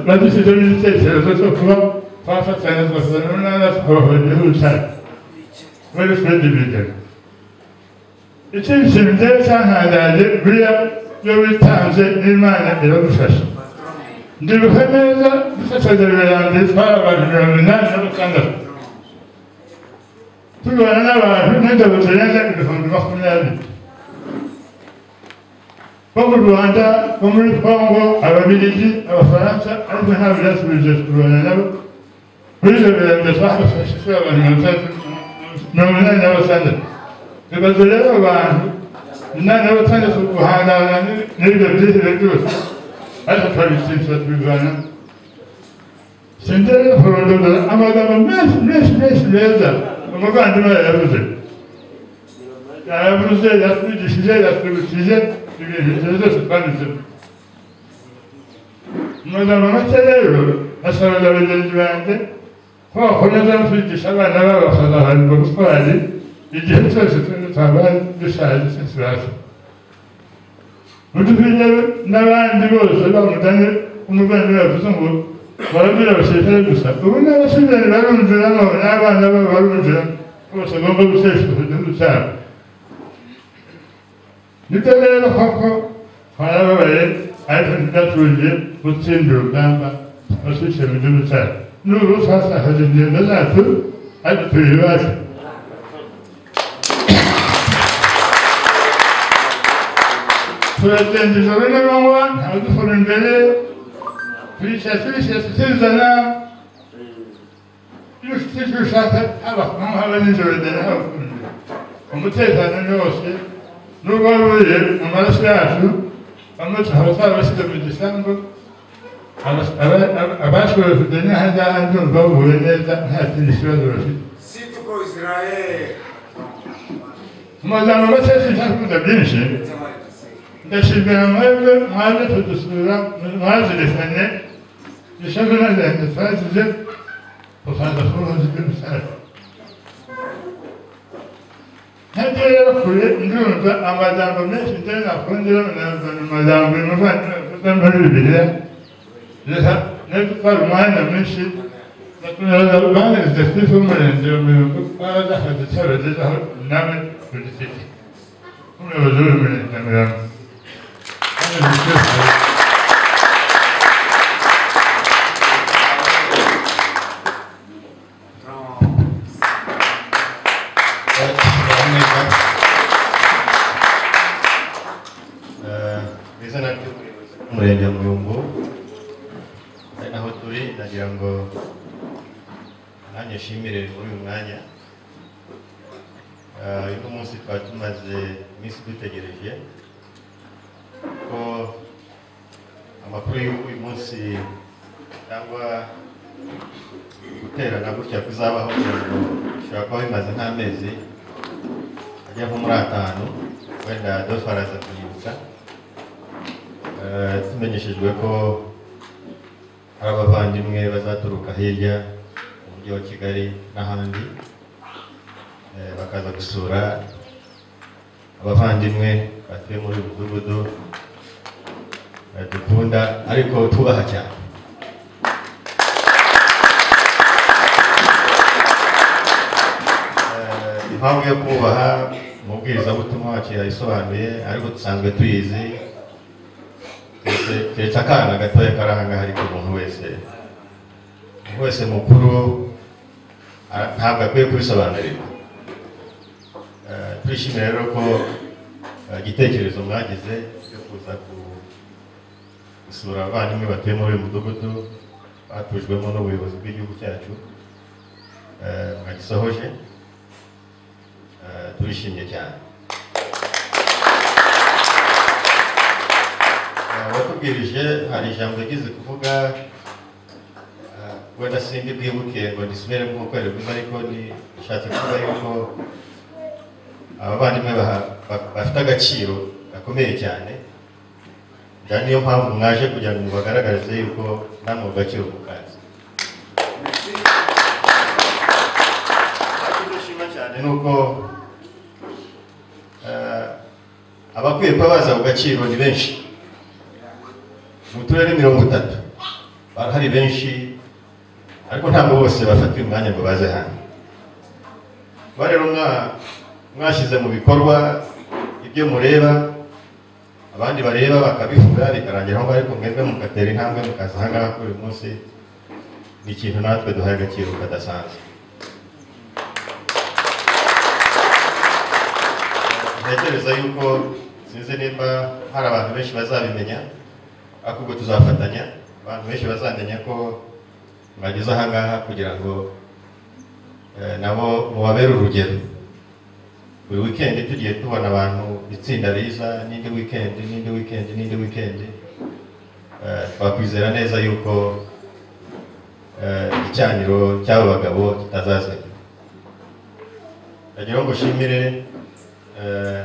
badushyizemo igitekerezo cyo kuba twafatanya tugasana n'umwana tukabahora igihugu cyacu muri furedi bigana ikindi kintu rero cyantangaje buriya iyo witanze n'imana iragufasha ndibuka neza dusasaza imbere yanjye twari abantu mirongo inani na batandatu turwana n'abantu n'ingabo zirenga ibihumbi makumyabiri bo mu rwanda bo muri kongo ababiligi abafaransa ariko ntabwo byasubije kurwana nabo muri ibyo birenge twafashe turi abantu mirongo itandatu mirongo inani na batandatu bibaza rero abantu inani na batandatu guhangana n'ibyo byihebe byose ariko twabitsindira tubivana sindere kurondora amagambo menshi menshi menshi meza umuvandimwe yayavuze yayavuze yatwigishije yatwibukije ibintu ibyo byose twabizemo amagambo make rero asabaga bagenzi banjye ko bakomeza kwigisha abana babo bakazaharirwa gutwara igihe cyose turi twaba dushaje se turaza udukwiriye n'abandi bose bamugane umuvandimwe yavuze ngo barabwira abasirikare gusa ubu n'abasirikare barumviramo n'abana babo barumviramo bose bagomba guseshuka igihugu cyabo nibyo rero koko twarababaye ariko ntitatugiye gutsindira urugamba twasukiye mu gihugu cyacu n'ubu twasakaje ingendo zacu ariko turi iwacu turagenda ijoro n'amanywa ntabwo dukora imbere turicara turicara tukizana iyo ufite icyo ushaka haba ku manywa haba nijoro genda haba ku imbere umutekano ni wose n'ubwo waba uriye mu maraso yacu bamwe tukaba twabashyize mu gisambu abashoboye kujya n'aha ngaha ndumva bahuye neza nta kindi kibazo bafite situ ko israel mu magambo make sinshaka byinshi ndashimira mwebwe mwaje kudusura mwazirikanye ishamira ryanjye twagize ukaza kubaza ibyo mushaka ntagiye rero kure ndumva amagambo menshi ndetse nakongera mu magambo y'umuvandimwe avuze muri bibiliya reka nari gutwara umwanya mwinshi bakomeza banezeze kuri w'umurenge wa mirongo twaraza akazi cyabagezaho nawe ku giti cye nk'umuyobozi w'umurenge wa mirongo izina ry'umuyobozi w'umurenge wa muyumbu ari naho turi nagira ngo nanjye nshimire muri uyu mwanya Eh, uno munsi twari tumaze iminsi dutegereje ko amakuru y'uyu munsi cyangwa guterana gutya kuzabaho kugira ngo bishobora kuba bimaze nk'amezi ajya nko muri atanu wenda dofaraza kuyibutsa Eh, tumenyeshejwe ko hari abavandimwe bazaturuka hirya mu mujyi wa kigali n'ahandi eh, bakaza gusura abavandimwe batuye muri uyu mudugudu eh, dukunda ariko tubaha cyane Eh, impamvu yo kubaha umubwirizabutumwa wacu yayisobanuye ariko dusanzwe tuyizi Keretse- keretse akana gatoya kari ahangaha ariko umuntu wese umuntu wese mukuru ara- ntabwo akwiye kubisobanurirwa Eh, turishimira rero ko eh, igitekerezo mwagize cyo kuza ku- gusura abavandimwe batuye muri uyu mudugudu batujwemo n'ubuyobozi bw'igihugu cyacu eh, mwagisohoje Eh, turishimye cyane abatubwirije hari ijambo yagize kuvuga ah, wenda sindi bwibuke ngo nisubire nk'uko yari bivuze ariko ni nshatse kuvuga yuko abavandimwe baha- ba- bafite agaciro gakomeye cyane njyana niyo mpamvu mwaje kugira ngo mubagaragarize yuko namwe mu gaciro mukazi icyo dushima cyane ni uko ah, abakwiye kuba baza ku gaciro ni benshi mu turere mirongo itatu barahari benshi ariko ntabwo bose bafatiye umwanya ngo baze hano kuba rero mwa- mwashyize mu bikorwa ibyo mureba abandi bareba bakabivuga bikarangira aho ngaho ariko mwebwe mugatera intambwe mukaza aha ngaha kuri uyu munsi ni ikintu natwe duhaye agaciro kadasanzwe ntekereza yuko sinzi nimba hari abantu benshi bazabimenya ariko ubwo tuzafatanya abantu benshi bazamenya ko mwageze aha ngaha kugira ngo eh, nabo mubabere urugero buri wikendi tugiye tubona abantu itsinda riza n'indi wikendi n'indi wikendi n'indi wikendi Eh, twakwizera neza yuko eh, icyaniro cy'aba bagabo kitazazima ndagira ngo nshimire eh,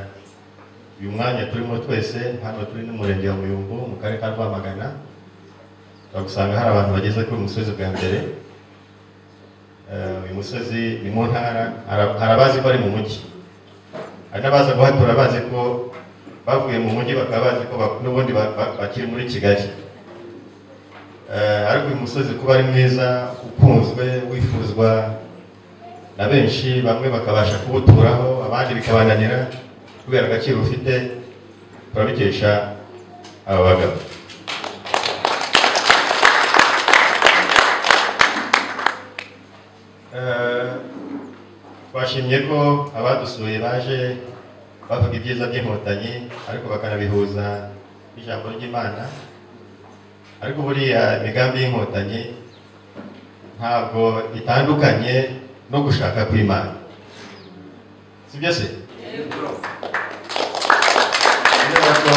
uyu mwanya turimo twese hano turi n'umurenge wa muyumbu mu karere ka rwamagana turagusanga hari abantu bageze kuri uyu musozi bwa mbere Eh, uyu musozi ni mu ntara hari- hari abazi ko ari mu mujyi hari n'abaza guhatura bazi ko bavuye mu mujyi bakaba bazi ko bak- n'ubundi ba- ba- bakiri muri kigali Eh, ariko uyu musozi kuba ari mwiza ukunzwe wifuzwa na benshi bamwe bakabasha kuwuturaho abandi bikabananira kubera agaciro ufite turabikesha aba bagabo Eh, twashimye ko abadusuye baje bavuga ibyiza by'inkotanyi ariko bakanabihuza n'ijambo ry'imana ariko buriya imigambi y'inkotanyi ntabwo itandukanye no gushaka kw'imana sibyo se kubera ko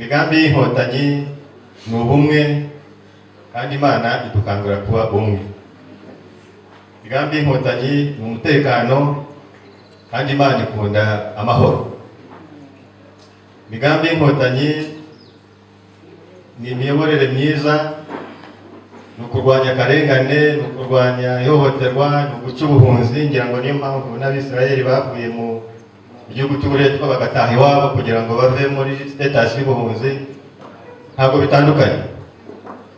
imigambi y'inkotanyi ni ubumwe kandi imana idukangura kuba umwe imigambi y'inkotanyi ni umutekano kandi imana ikunda amahoro imigambi y'inkotanyi ni imiyoborere myiza ni ukurwanya akarengane ni ukurwanya ihohoterwa ni uguca ubuhunzi ngira ngo niyo mpamvu n'abisirayeli bavuye mu mu gihugu cy'uburetwa bagataha iwabo kugira ngo bave muri sitatasi y'ubuhunzi ntabwo bitandukanye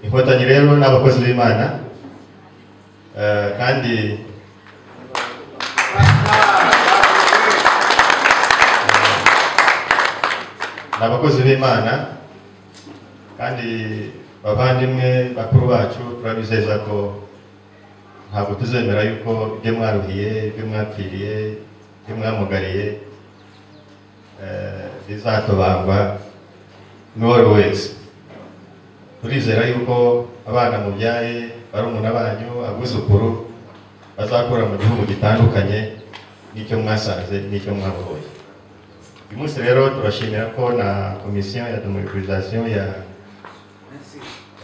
inkotanyi rero ni abakozi b'imana Eh, kandi ni abakozi b'imana kandi bavandimwe bakuru bacu turabizeza ko ntabwo tuzemera yuko ibyo mwaruhiye ibyo mwapfiriye ibyo mwamugariye eh, bizatobangwa n'uwo ari we wese turizera yuko abana mubyaye barumuna banyu abuzukuru bazakura mu gihugu gitandukanye n'icyo mwasanze n'icyo mwabohoye uyu munsi rero turashimira ko na komisiyo ya demobilisation ya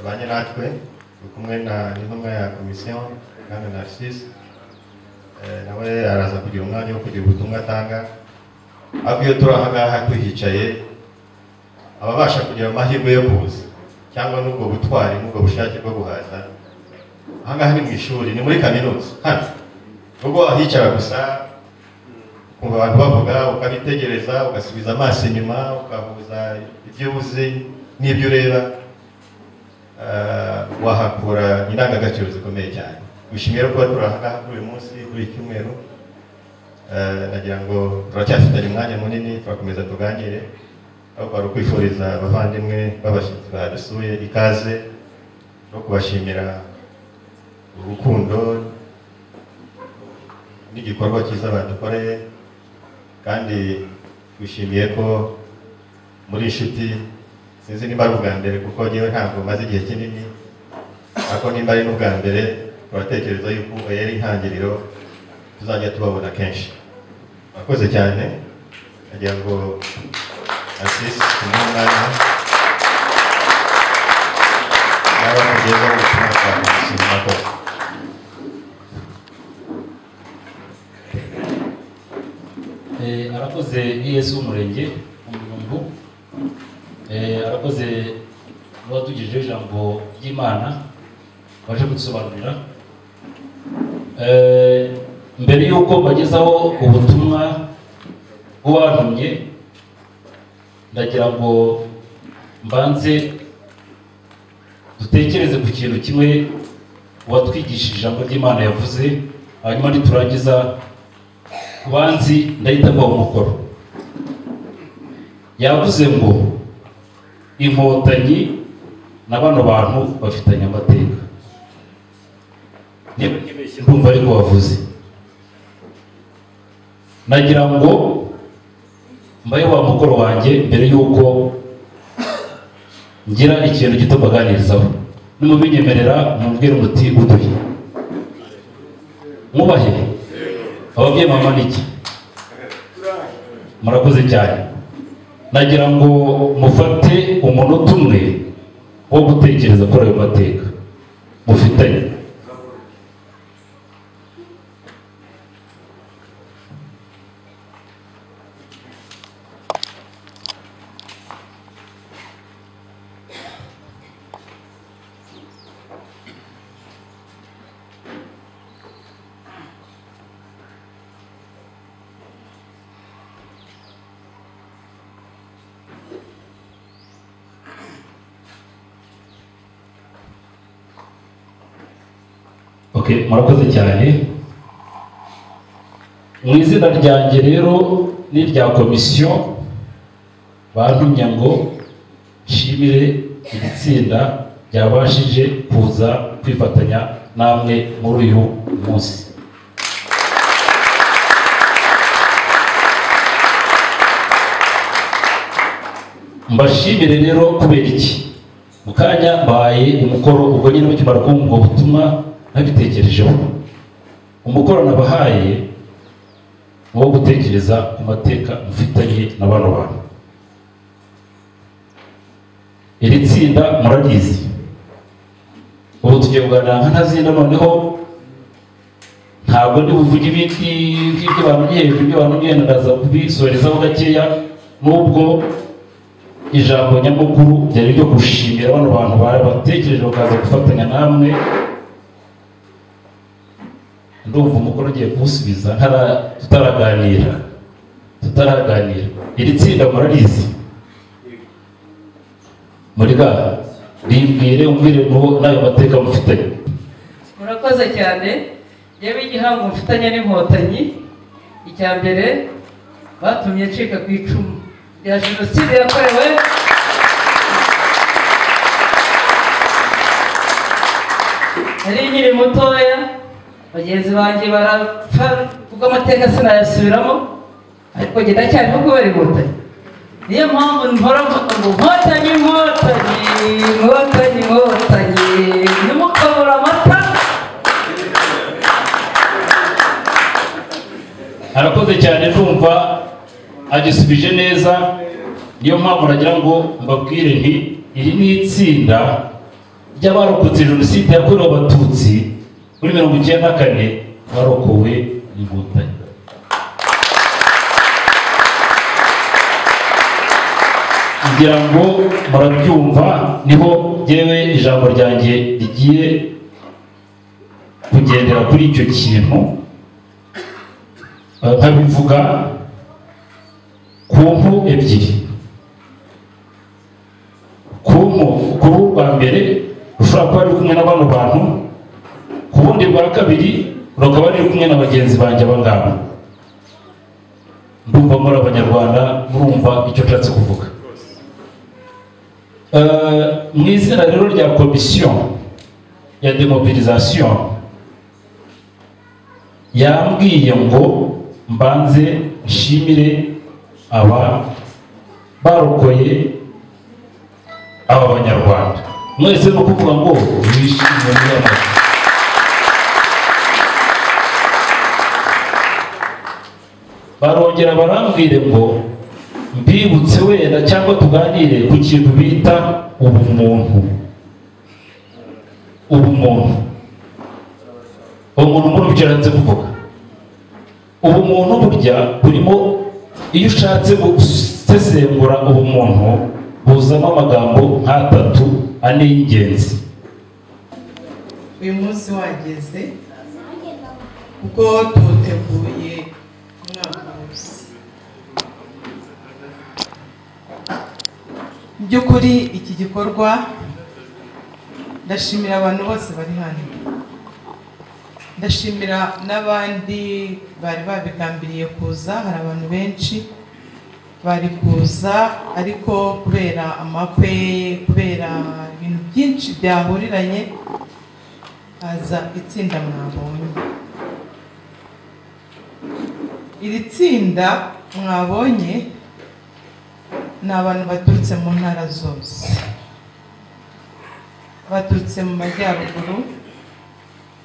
abanye natwe ni kumwe na n'intumwa ya komisiyo kandi narcisse Eh, nawe araza kugira umwanya wo kugira ubutumwa atanga ariko iyo turi aha ngaha tuhicaye ababasha kugira amahirwe yo kuza cyangwa n'ubwo butwari n'ubwo bushake bwo guhaza aha ngaha ni mu ishuri ni muri kaminuza hano nubwo ahicara gusa ukumva abantu bavuga ukabitegereza ugasubiza amaso inyuma ukahuza ibyo uzi n'ibyo ureba eh, wahakura indangagaciro zikomeye cyane wishimiye kuba turi aha ngaha kuri uyu munsi kuri iki cyumweru Eh, nagira ngo turacyafitanye umwanya munini turakomeza tuganire ariko hari ukwifuriza abavandimwe b'abashyitsi badusuye ikaze no kubashimira urukundo n'igikorwa cyiza badukoreye kandi twishimiye ko muri inshuti sinzi nimba ari ubwa mbere kuko ngewe ntabwo maze igihe kinini ariko nimba ari n'ubwa mbere turatekereza yuko ubu yari intangiriro tuzajya tubabona kenshi murakoze cyane nagira ngo asisi tumuhe umwanya yaba kugezaho ubutumwa bwa komisiyo murakoze Eh, arakoze ES umurenge umuntu eh, arakoze n'uwatugejeho ijambo ry'imana waje kudusobanurira Eh, mbere y'uko mbagezaho ubutumwa bw'uwantumye ndagira ngo mbanze dutekereze ku kintu kimwe uwatwigishije ijambo ry'imana yavuze hanyuma niturangiza banzi ndahita mbaha umukoro yavuze ngo inkotanyi na bano bantu bafitanye amateka niba ntibeshye ndumva ariko wavuze nagira ngo mbahe wa mukoro wanjye mbere y'uko ngira ikintu gito mbaganirizaho nimubinyemerera mumbwire umuti uduhe mwubahe ababyeyi mama ni iki murakoze cyane nagira ngo mufate umunota umwe wo gutekereza kuri ayo mateka mufitanye okay murakoze cyane mu izina ryanjye rero n'irya komisiyo bantumye ngo nshimire iri tsinda ryabashije kuza kwifatanya namwe muri uyu munsi mbashimire rero kubera iki mu kanya mbahaye umukoro ubwo nyine mukimara kumva ubwo butumwa nabitekerejeho umukoro nabahaye ni uwo gutekereza ku mateka mufitanye na bano bantu iri tsinda murarizi ubu tugiye kuganira nka ntazina noneho ntabwo ndi buvuge ibindi nk'ibyo bamenye hejuru ibyo bamenye ndaza kubisorezaho gakeya n'ubwo ijambo nyamukuru ryari ryo gushimira bano bantu batekereje bakaza gufatanya namwe ndumva umukuru ugiye kuwusubiza ntara- tutaraganira tutaraganira iri tsinda murarizi muri ga rimbwire umbwire n'uwo n'ayo mateka mufitanye murakoze cyane yewe igihango mfitanye n'inkotanyi icya mbere batumye ncika ku icumu rya jenoside yakorewe nari nkiri mutoya bagenzi banjye barapfa kuko amateka sinayasubiramo ariko njye ndacyariho kubera inkotanyi niyo mpamvu mpora mvuga ngo inkotanyi inkotanyi inkotanyi inkotanyi ntimukabura amata arakoze cyane ndumva agisubije neza niyo mpamvu nagira ngo mbabwire nti iri ni itsinda ry'abarokotse jenoside yakorewe abatutsi muri mirongo icyenda na kane barokowe n'inkotanyi kugira ngo murabyumva niho yewe ijambo ryanjye rigiye kugendera kuri icyo kintu Aha nkabivuga ku mpu ebyiri ku mpu ku ruhu rwa mbere rushobora kuba ruri kumwe na bano bantu ku bundi bwa kabiri rukaba ruri kumwe na bagenzi banjye aba ngaba ndumva muri abanyarwanda murumva icyo nshatse kuvuga Eh, mu izina rero rya komisiyo ya demobilisation yambwiye ngo mbanze nshimire aba barokoye aba banyarwanda mwese ni ukuvuga ngo bishimye muri aya mazu barongera barambwire ngo mbibutse wenda cyangwa tuganire ku kintu bita ubumuntu ubumuntu umuntu umuntu byaranze kuvuga ubumuntu burya burimo iyo ushatse gusesengura ubumuntu buzamo amagambo nk'atatu ane y'ingenzi uyu munsi wageze kuko tuwuteguye umwaka wose mu by'ukuri iki gikorwa ndashimira abantu bose bari hano ndashimira n'abandi bari babigambiriye kuza hari abantu benshi bari kuza ariko kubera amapwe kubera ibintu byinshi byahuriranye haza itsinda mwabonye iri tsinda mwabonye ni abantu baturutse mu ntara zose baturutse mu majyaruguru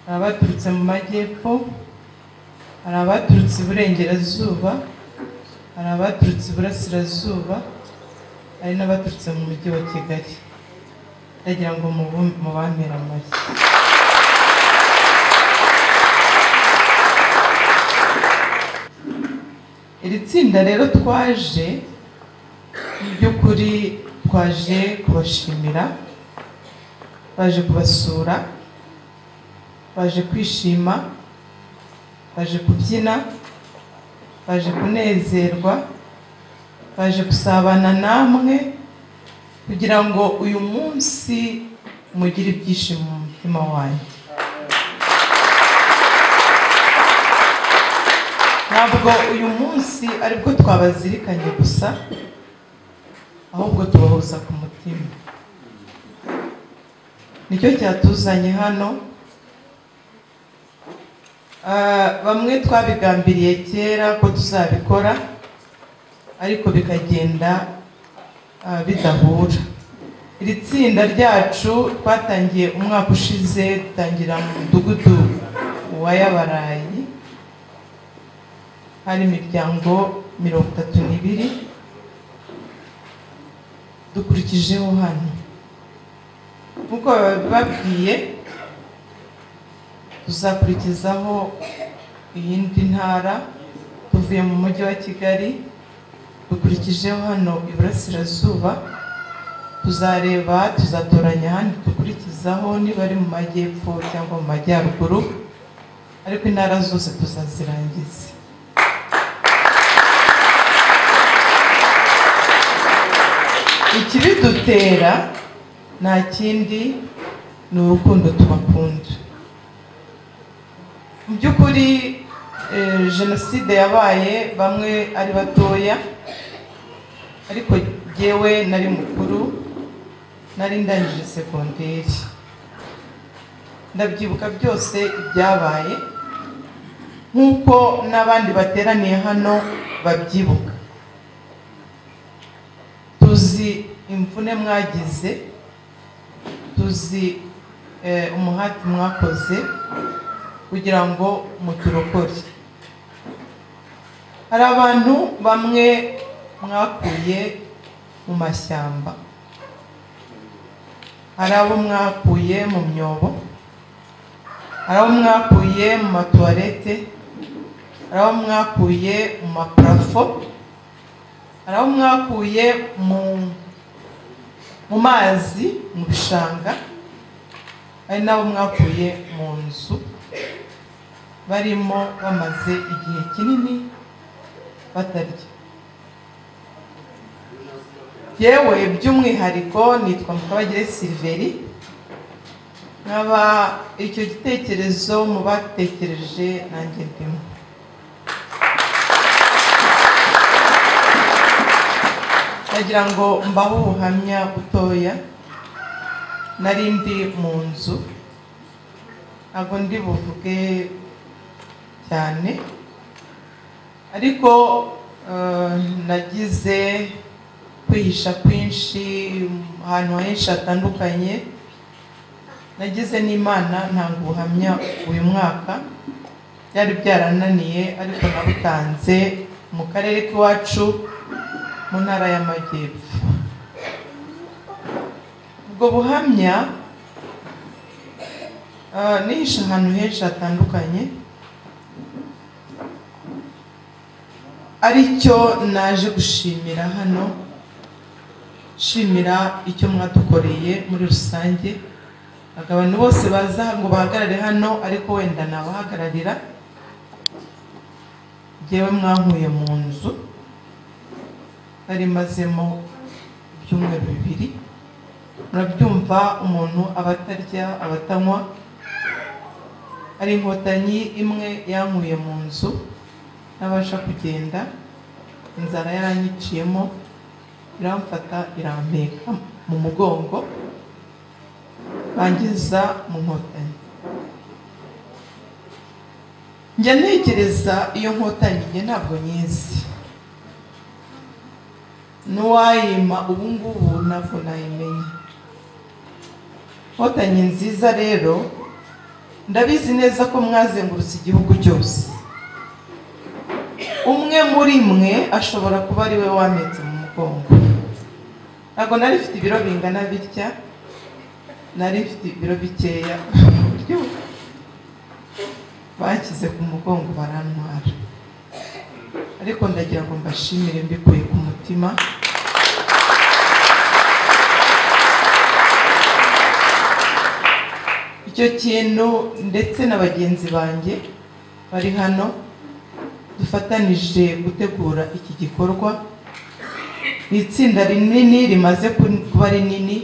hari abaturutse mu majyepfo hari abaturutse iburengerazuba hari abaturutse iburasirazuba hari n'abaturutse mu mujyi wa kigali ndagira ngo mubu- mubambere amashyi iri tsinda rero twaje mu by'ukuri twaje kubashimira baje kubasura baje kwishima baje kubyina baje kunezerwa baje gusabana namwe kugira ngo uyu munsi mugire ibyishimo mu mutima wanyu ntabwo uyu munsi aribwo twabazirikanye gusa ahubwo tubahuza ku mutima nicyo cyatuzanye hano Ah, bamwe twabigambiriye kera ko tuzabikora ariko bikagenda ah, bidahura iri tsinda ryacu twatangiye umwaka ushize dutangira mu mudugudu wa yabarayi hari imiryango mirongo itatu n'ibiri dukurikijeho hano nk'uko babibabwiye tuzakurikizaho iyindi ntara tuvuye mu mujyi wa kigali dukurikijeho hano iburasirazuba tuzareba tuzatoranya ahandi dukurikizaho niba ari mu majyepfo cyangwa mu majyaruguru ariko intara zose tuzazirangiza ikibidutera nta kindi ni urukundo tubakunda mu by'ukuri eh, jenoside yabaye bamwe ari batoya ariko jyewe nari mukuru nari ndangije segonderi ndabyibuka byose ibyabaye nk'uko n'abandi bateraniye hano babyibuka tuzi imvune mwagize tuzi eh, umuhati mwakoze kugira ngo muturokore hari abantu bamwe mwakuye mu mashyamba hari abo mwakuye mu myobo hari abo mwakuye mu matuwarete hari abo mwakuye mu maparafo hari aho mwakuye mu mu mazi mu bishanga hari n'abo mwakuye mu nzu barimo bamaze igihe kinini batarya yewe by'umwihariko nitwa mukabagire siliveri nkaba icyo gitekerezo mu batekereje nanjye ndimo ndagira ngo mbahe ubuhamya butoya nari ndi mu nzu ntabwo ndi buvuge cyane ariko eh, nagize kwihisha kwinshi ahantu henshi hatandukanye nagize n'imana ntanga ubuhamya uyu mwaka byari byarananiye ariko nabutanze mu karere k'iwacu mu ntara y'amajyepfo ubwo buhamya ah, nihishe ahantu henshi hatandukanye aricyo naje gushimira hano nshimira icyo mwadukoreye muri rusange abantu bose baza ngo bahagarare hano ariko wenda nabahagararira ngewe mwankuye mu nzu nari mazemo ibyumweru bibiri murabyumva umuntu aba atarya aba atanywa hari inkotanyi imwe yankuye mu nzu ntabasha kugenda inzara yaranyiciyemo iramfata irampeka mu mugongo bangiza mu nkotanyi njya ntekereza iyo nkotanyi njye ntabwo nyizi n'uwayima ubu ngubu ntabwo nayimenya nkotanyi nziza rero ndabizi neza ko mwazengurutse igihugu cyose umwe muri mwe ashobora kuba ari we wametse mu mugongo ntabwo nari mfite ibiro bingana bitya nari mfite ibiro bikeya ku buryo bashyize ku mugongo barantwara ariko ndagira ngo mbashimire mbikuye ku mutima icyo kintu ndetse na bagenzi banjye bari hano dufatanije gutegura iki gikorwa ni itsinda rinini rimaze kuba rinini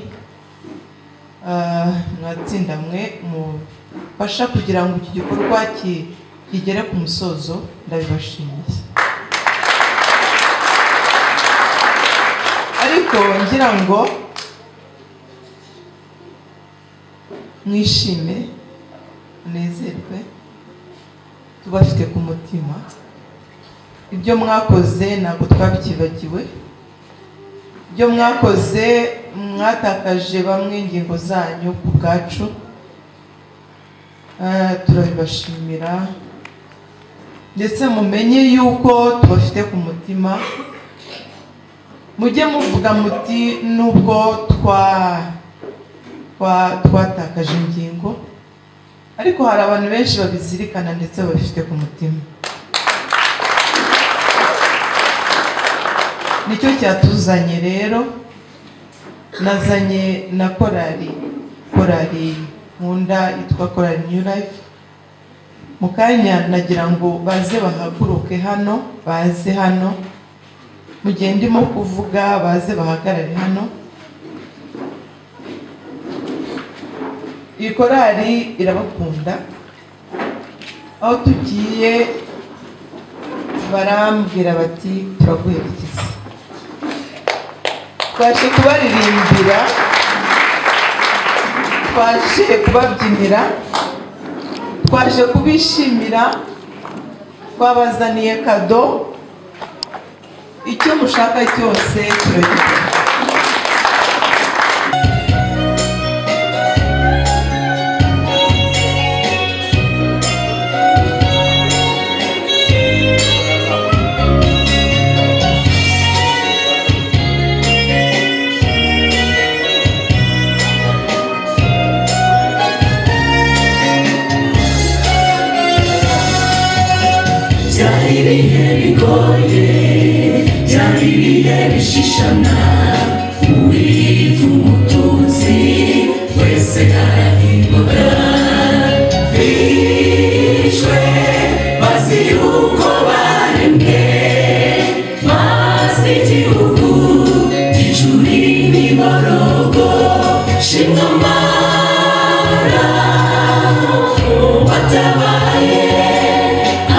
mwatsinda mwe mufasha kugira ngo iki gikorwa kigere ku musozo ndabibashimiye ariko ngira ngo mwishime munezerwe tubafite ku mutima ibyo mwakoze ntabwo twabyibagiwe ibyo mwakoze mwatakaje bamwe ingingo zanyu ku bwacu Ah, turabibashimira ndetse mumenye yuko tubafite ku mutima mujye muvuga muti nubwo twa- twa- twatakaje ingingo ariko hari abantu benshi babizirikana ndetse babifite ku mutima nicyo cyatuzanye rero nazanye na korali korali nkunda yitwa korali new life mu kanya nagira ngo baze bahaguruke hano baze hano mu gihe ndimo kuvuga baze bahagarare hano iyi korali irabakunda aho tugiye barambwira bati turaguherekeza twaje kubaririmbira twaje kubabyinira twaje kubishimira twabazaniye kado icyo mushaka cyose turagiha byari ibihe bigoye byari ibihe bishishana uwitwa umututsi wese arahirwaga bishwe bazi yuko barembwe bazi igihugu gicuri n'imiborogo shingamara batabaye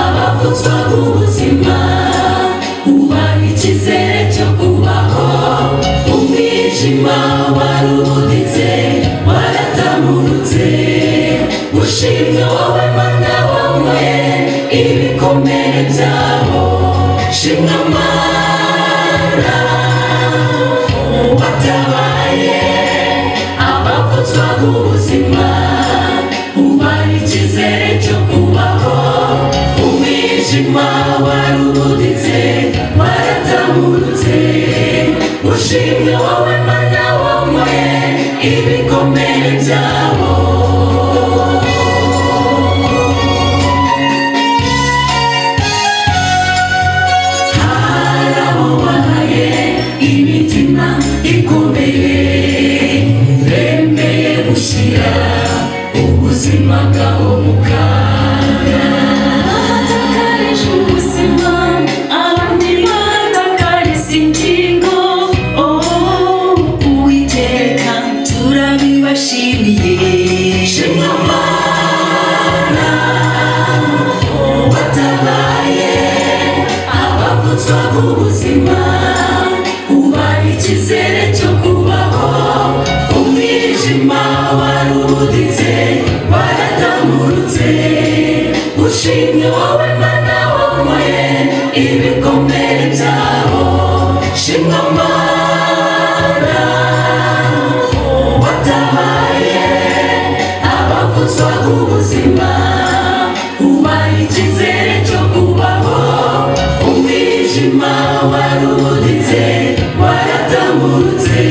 abavutswa ubuzima ubaha icyizere cyo kubaho umwijima warubuditse waratamurutse ushimwe wowe mana wowe ibikomere byabo shimwe amara watabaye abavutswa ubuzima ubaha icyizere cyo kubaho umwijima warubuditse waratamurutse gikomeye bemeye gushyira ubuzima bwabo mu kaga ahatakaje ubuzima abandi batakariza ingingo oh uwiteka turabibashimiye shimwa mana watabaye abavutswa b'ubuzima ubaha icyizere cyo kubaho umwijima warubuditse waratamurutse ushimye wowe mana wambaye ibikomere byabo shimwa mana watabaye abavuzwa b'ubuzima ubaha icyizere cyo kubaho umwijima warubuditse waratamurutse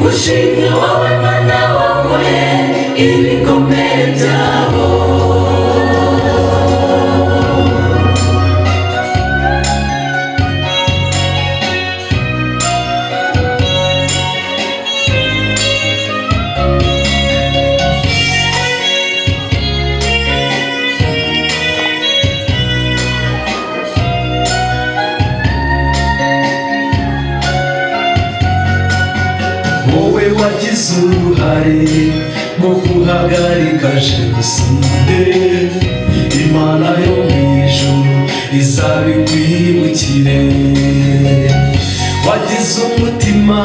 ushimye wowe mana wambaye ibikomere byabo wowe wagize uruhare mu guhagarika jenoside imana yo mu ijuru izabikwibukire wagize umutima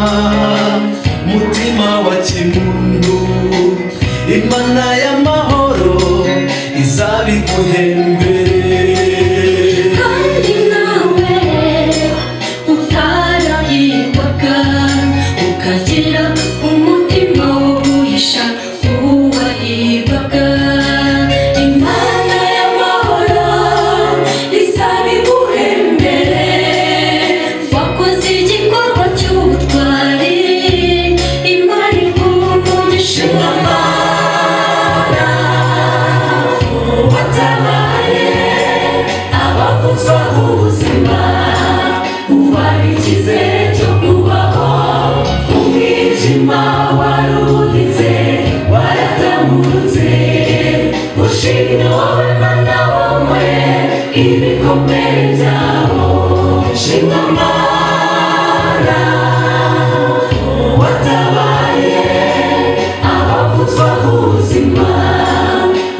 mutima wa kimuntu imana y'amahoro izabiguhembere kandi nawe utarayirwaga ukagira umutima wo guhisha uwaribwaga imana y'amahoro izabiguhembere wakoze igikorwa cy'ubutwari imana iguhungishije amara watabaye abavuzwa ubuzima ubaha icyizere cyo kubaho umwijima warubuditse waratamurutse ushimye wowe mana wowe ibikomere byabo shimwe amara watabaye abavuzwa ubuzima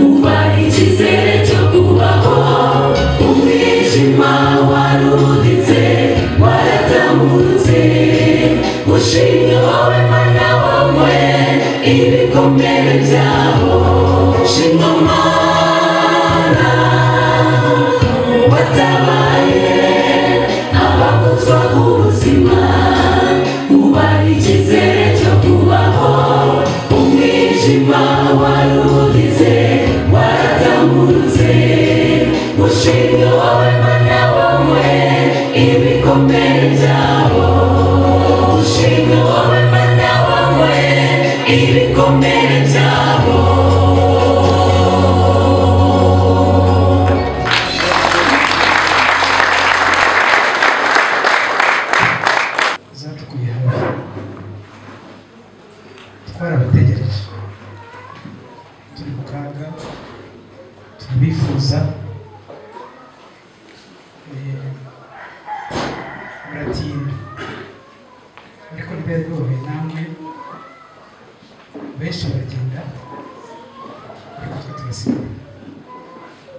ubaha icyizere cyo kubaho umwijima waruditse waratamurutse ushimye wowe mana wamwe ibikomere byabo shimwa mana watabaye abavuzwa ubuzima ubaha icyizere cyo kubaho umwijima waruditse waratamurutse ushimwe wowe mana wamwe ibikomere byabo ushimwe wowe mana wamwe ibikomere byabo zatukuye hafi twarabategereje turi mu kaga turabifuza Eh, muratinda ariko ntibari boroheye namwe benshi baragenda ariko twe turasigara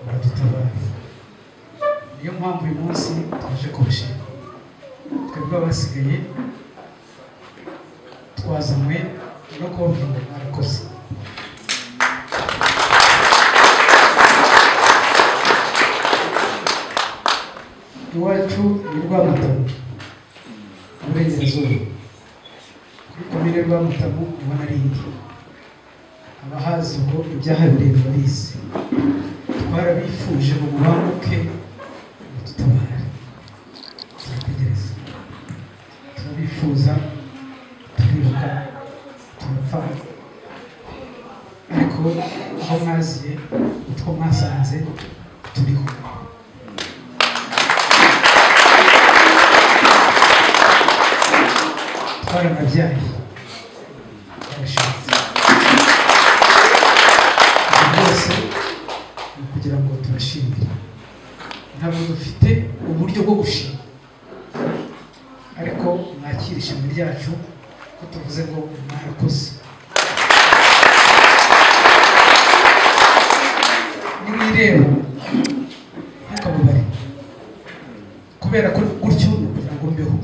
muradutabara niyo mpamvu uyu munsi twaje kubashima twebwe abasigaye twazanywe no kubabwira ngo mwarakoze iwacu ni rwamatamu uburengerazuba kuri komine rwamatamu niho narindi abahazi ubwo ibyahabiriye barabizi twarabifuje ngo mubanguke mudutabare turategereza turabifuza turibuka turapfa ariko aho mwaziye utwo mwasanze turiho twarabategereje twaranabyaye barashatse Ibyo byose ni ukugira ngo tubashimire ntabwo dufite uburyo bwo gushima ariko mwakira ishimwe ryacu ko tuvuze ngo mwarakoze nimwireba ntukabubare kubera ko gutyo ni ukugira ngo mbeho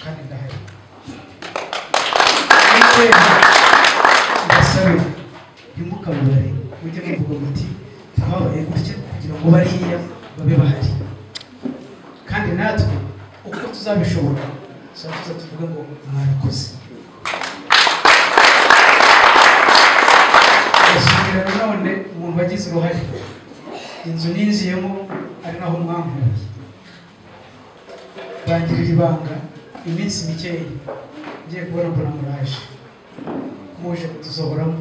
kandi ndahari nimwireba ndasabe ntimukabubare mujye muvuga muti twabaye gutya kugira ngo bariya babe bahari kandi natwe uko tuzabishobora tuzajya tuvuge ngo mwarakoze ndashimira nanone umuntu wagize uruhare inzu ninjiyemo ari naho mwambuye bangirira ibanga iminsi mikeya ngiye kubona mbona muraje muje kudusohoramo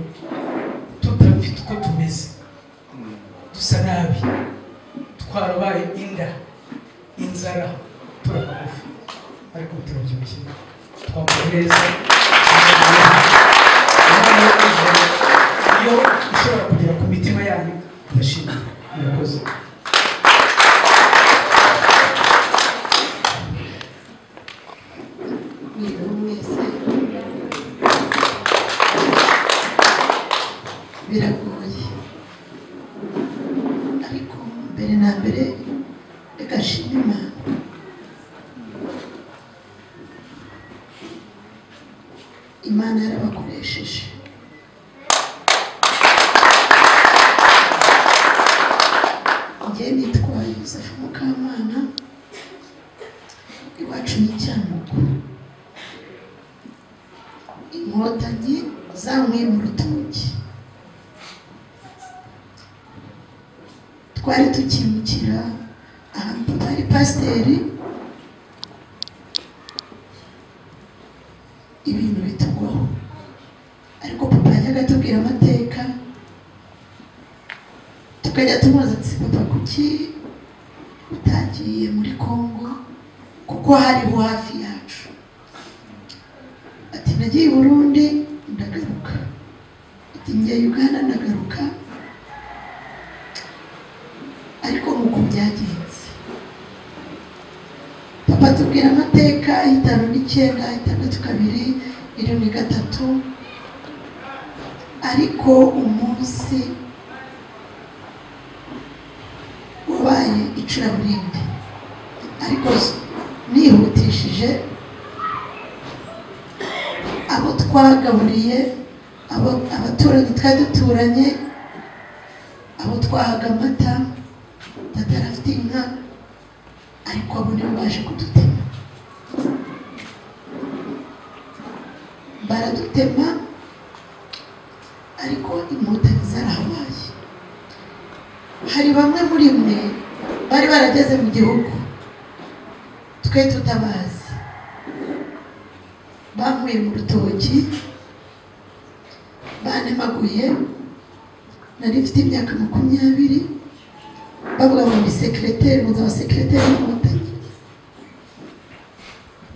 tutafite uko tumeze dusa nabi twarabaye inda inzara turabagufi ariko turabyibushye twambaye neza Imana yo ijuru, iyo ishobora kugera ku mitima yanyu ndashimira murakoze biragoye ariko mbere na mbere reka nshime imana imana yarabakoresheje njye nitwaye yosefu mukamana iwacu ni icyamugo inkotanyi zamuye mu rutoki twari tukimukira ahantu hari pasiteri ibintu bitugwaho ariko papa yajyaga atubwira amateka tukajya tumubaza ati papa kuki utagiye muri kongo kuko hariho hafi yacu ati nagiye i burundi ndagaruka ati ngiye uganda ndagaruka ariko nk'uko byagenze papa atubwira amateka y'itanu n'icyenda itandatu kabiri irindwi gatatu ariko umunsi wabaye icuraburindi ariko nihutishije abo twagaburiye abo- abaturage twari duturanye abo twahaga amata data yari afite inka ariko abo nibo baje kudutema baradutema ariko inkotanyi zarahabaye hari bamwe muri mwe bari barageze mu gihugu twe tutabazi bankuye mu rutoki banemaguye nari mfite imyaka makumyabiri bavuga ngo ni sekereteri muzi abasekereteri b'inkotanyi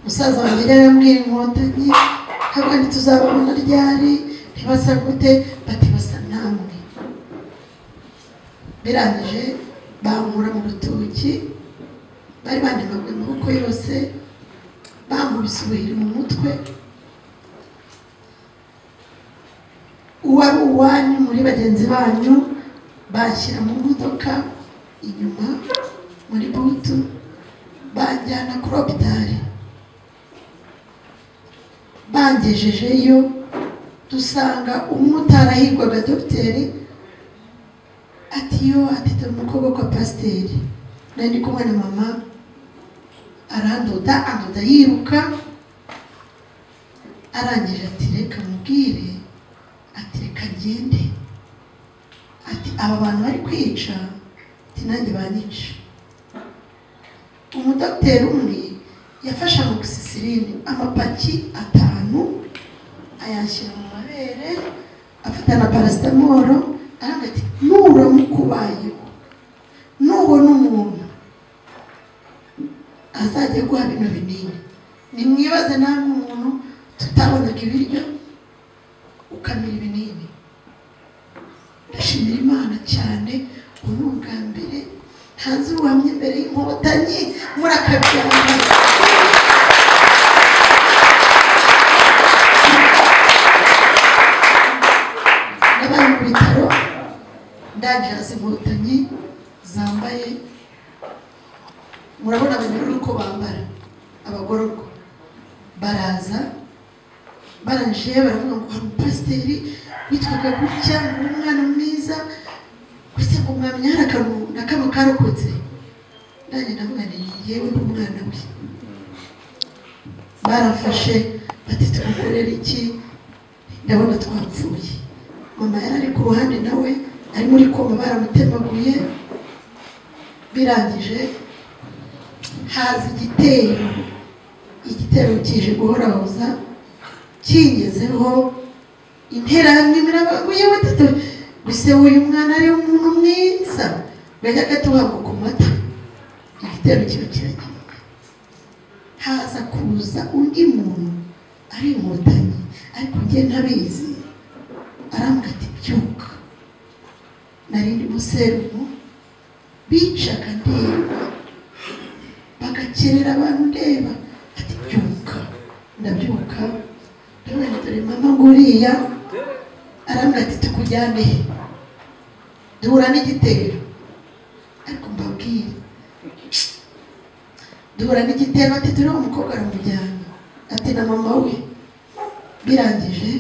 musaza wanjye yari yarambwira inkotanyi ntabwo ntituzababona ryari ntibasa gute bati basa namwe birangije bankura mu rutoki bari bandemaguye amaboko yose bankubise ubuhiri mu mutwe uwari uwanyu muri bagenzi banyu bashyira mu modoka inyuma muri butu banjyana kuri opitari bangejejeyo dusanga umwe utarahigwaga dogiteri ati yo ati dore umukobwa kwa pasiteri nari ndi kumwe na mama arandoda andoda yiruka arangije ati reka mubwire ati reka ngende ati aba bantu bari kwica ati nanjye banyica umudogiteri umwe yafashe amogisisirine amapaki atanu ayashyira mu mabere afata na parasitamoro aravuga ati nuramuka ubayeho nubona umuntu azajya aguha bino binini nimwibaze namwe umuntu ibiryo ukamira ibinini ndashimira imana cyane ubu ni ubwa mbere ntazi ubuhamya imbere y'inkotanyi muri aka byaro nabaye mu bitaro ndagira inkotanyi zambaye murabona abanyururu uko bambara abagororwa baraza barangije baravuga ngo hari umupasiteri witwaga gutya ngo ni umwana mwiza gusa ngo mwamenya hari akantu na kamwe karokotse nanjye ndavuga ni yewe n'umwana we barafashe bati tumukorere iki ndabona twapfuye mama yari ari ku ruhande nawe ari muri koma baramutemaguye birangije haza igitero igitero kije guhorahoza kingezeho interahamwe birabaguye batatu gusa uyu mwana ari umuntu mwiza gajya gatuhabwa ku mata igitero kiba kiragiye haza kuza undi muntu ari inkotanyi ariko njye ntabizi arambwira ati byuka nari ndi muserumu bicaga ndeba bagakerera abantu ndeba ati byuka ndabyuka ndabona dore mama nguriya arambwira ati tukujyane he duhura n'igitero ariko mbabwire duhura n'igitero ati turi umukobwa aramujyana ati na mama we birangije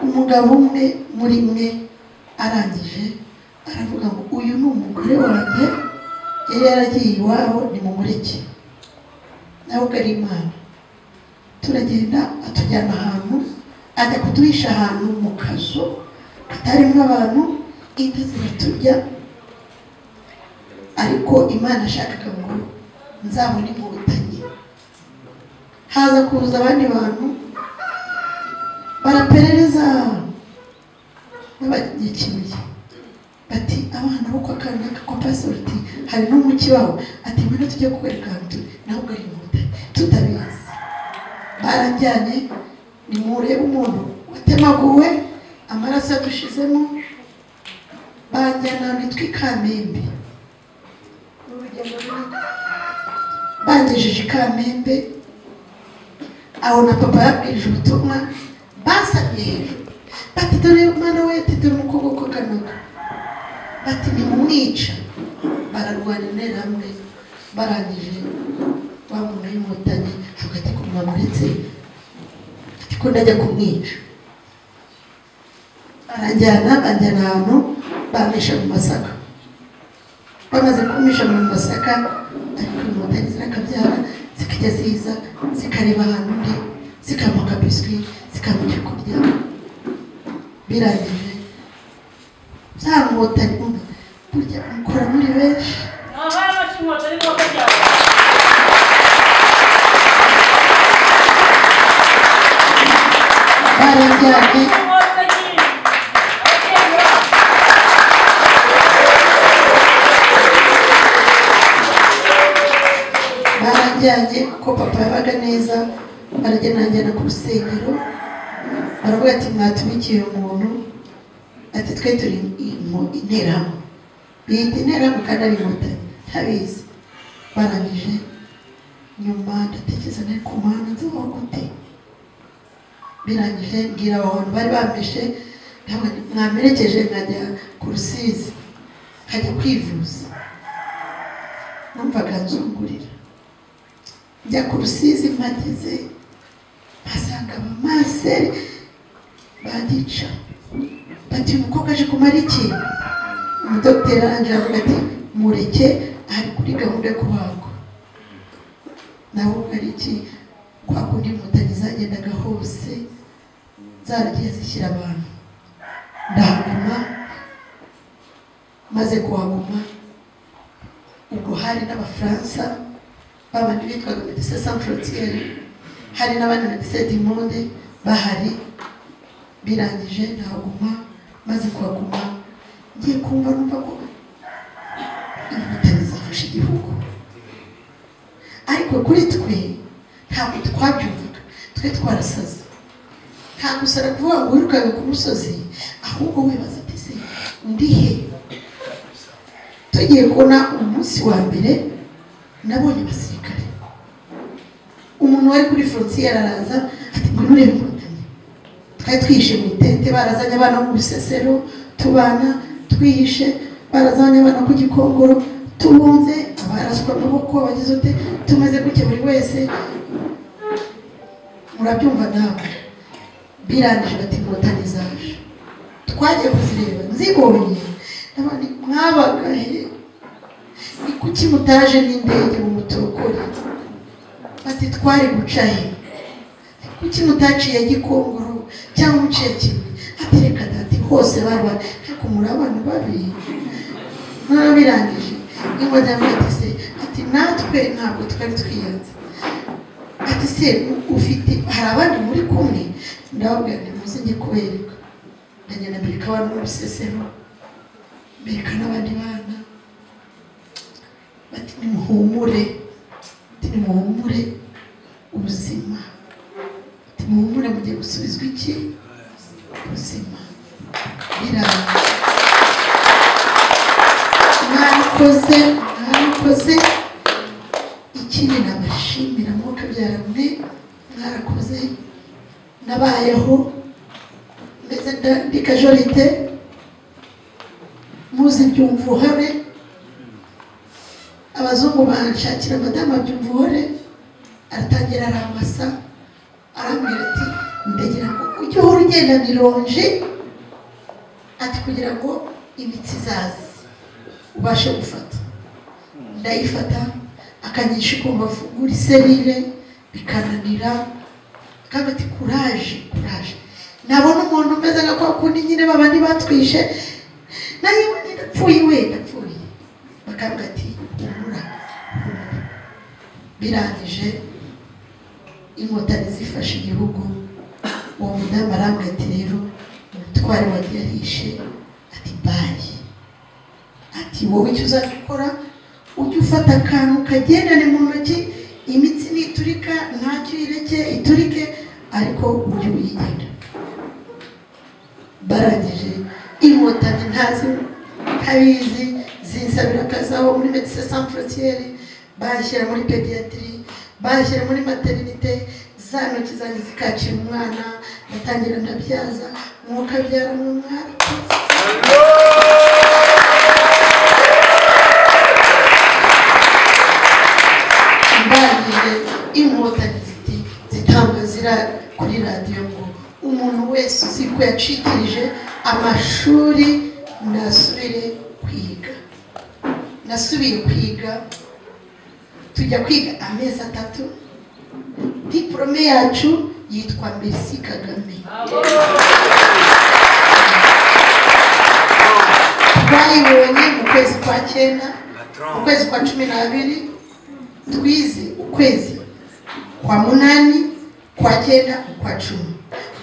umugabo umwe muri mwe arangije aravuga ngo uyu ni umugore wanjye yari yaragiye iwabo ni mu mureke nawe ubwo ari imana turagenda atujyana ahantu ajya kuduhisha ahantu mu kazu katarimo abantu inka ziraturya ariko imana ashakaga ngo nzabone inkotanyi haza kuza abandi bantu baraperereza babagikiniye bati abana bo kwa kanaka kwa pastor ati hari n'umuki wawe ati mbona tujya kukwereka ahantu turi nawe ugari inkotanyi tutabizi barajyanye nimurebe umuntu watemaguwe amaraso yadushizemo banjyana ahantu hitwa i kamembe bangejeje i kamembe aho na papa yabwirije ubutumwa basabye hejuru bati dore umwana we dore umukobwa ko kanaka bati nimumwica bararwanira hamwe barangije wa muntu w'inkotanyi hagati ku mwamuretse ko ndajya kumwica barajyana banjyana ahantu bamisha mu masaka bamaze kumisha mu masaka ariko inkotanyi zirakabyara zikajya ziza zikareba ahantu undi zikamuha akabiswi zikamuha icyo kurya birangije bya nkotanyi burya mukora muri benshi barajyanye barajyanye kuko papa yabaga neza baragenda njyana ku rusengero baravuga ati mwatumikiye umuntu ati twe turi mu interahamwe biyita interahamwe kandi ari inkotanyi ntabizi barangije nyuma ndatekereza nari ku muhanda nziho gute birangije mbwira abo bantu bari bampishe mwamerekeje nkajya ku rusizi nkajya kwivuza numvaga nzungurira njya ku rusizi mpageze mpasanga abamaseri bagica bati umukobwa aje kumara iki umudogiteri arangije avuga ati mureke ari kuri gahunda yo kubagwa nawe ubwo ari iki kwa kundi inkotanyi zagendaga hose zaragiye zishyira abantu ndahaguma maze kuhaguma ubwo hari n'abafaransa babandi bitwaga medecin sans frontiere hari n'abandi medecin du monde bahari birangije ndahaguma maze kuhaguma ngiye kumva numva ko inkotanyi zafashe igihugu ariko kuri twe ntabwo twabyumvaga twe twarasaze nta gusara kuvuga ngo wirukanwe ku musozi ahubwo wibaza ati se ndi he tugiye kubona umunsi wa mbere nabonye abasirikare umuntu wari kuri frontier araza ati ngo nurebe inkotanyi twari twihishe mu itente barazanye abana bo mu bisesero tubana twihishe barazanye abana ku gikongoro tubunze abaraswa amaboko bagize ute tumaze gutya buri wese murabyumva nawe birangije bati inkotanyi zaje twagiye kuzireba nzibonye ndabona mwabaga he ni kuki mutaje n'indege mu muturukure bati twari guca he kuki mutaciye gikongoro cyangwa muciye kimwe ati reka dati hose baba ariko murabana babi murabirangije n'inkotanyi ati se ati natwe ntabwo twari twiyanze ati se ufite hari abandi muri kumwe ndababwira nti muze njye kubereka ndagenda mbereka abana bo mu bisesero mbereka n'abandi bana bati nimuhumure bati nimuhumure ubuzima bati muhumure mugiye gusubizwa iki ubuzima birangiye mwabikoze mwabikoze ikindi nabashimira mwuka byaramwe mwarakoze nabayeho meze nda- ndi kajorite muzi byumva uhore abazungu banshakira madamu byumva uhore aratangira aramasa arambwira ati ndagira ngo ujye uhora ugendana ironji ati kugira ngo imitsi izaze ubashe gufata ndayifata akanyisha ikumva afungura iserire bikananira kandi ati kuraje kuraje nabona umuntu umeze nka kwa kundi nyine babandi batwishe nayo nyine napfuye we napfuye bakavuga ati humura humura." birangije inkotanyi zifashe igihugu uwo mudamu arambwira ati rero umutware wagiye arishe ati bayi ati wowe icyo uzajya ukora ujye ufata akantu kagendane mu ntoki imitsi niturika ntacyo uyireke iturike ariko ujye uyigenda barangije inkotanyi ntazi ntabizi zinsabira akazi aho muri medecin sans frontiere bashyira muri pediatri bashyira muri materinite za ntoki zanjye zikakira umwana ndatangira ndabyaza mwuka abyara mu mwana mbangije inkotanyi ziti zitanga zira kuri radiyo ngo umuntu wese uzi ko yacikirije amashuri nasubire kwiga nasubiye kwiga tujya kwiga amezi atatu diporome yacu yitwa merisi kagame twayibonye mu kwezi kwa cyenda mu kwezi kwa cumi n'abiri twize ukwezi kwa munani kwa cyenda kwa cumi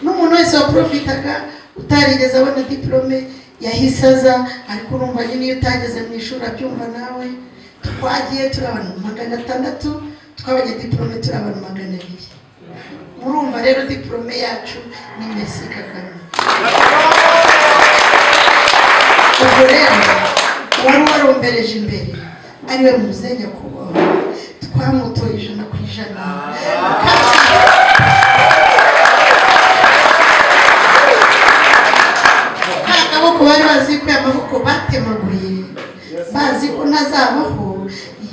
n'umuntu wese waporofitaga utarigeze abona diporome yahise aza ariko urumva nyine iyo utageze mu ishuri abyumva nawe twagiye turi abantu magana atandatu twabonye diporome turi abantu magana abiri murumva rero diporome yacu ni mesi kagame ubwo rero wari warombereje imbere ariwe muze nyakubahwa twamutoye ijana ku ijana nta kaboko bari bazi ko amaboko batemaguye bazi ko ntazabaho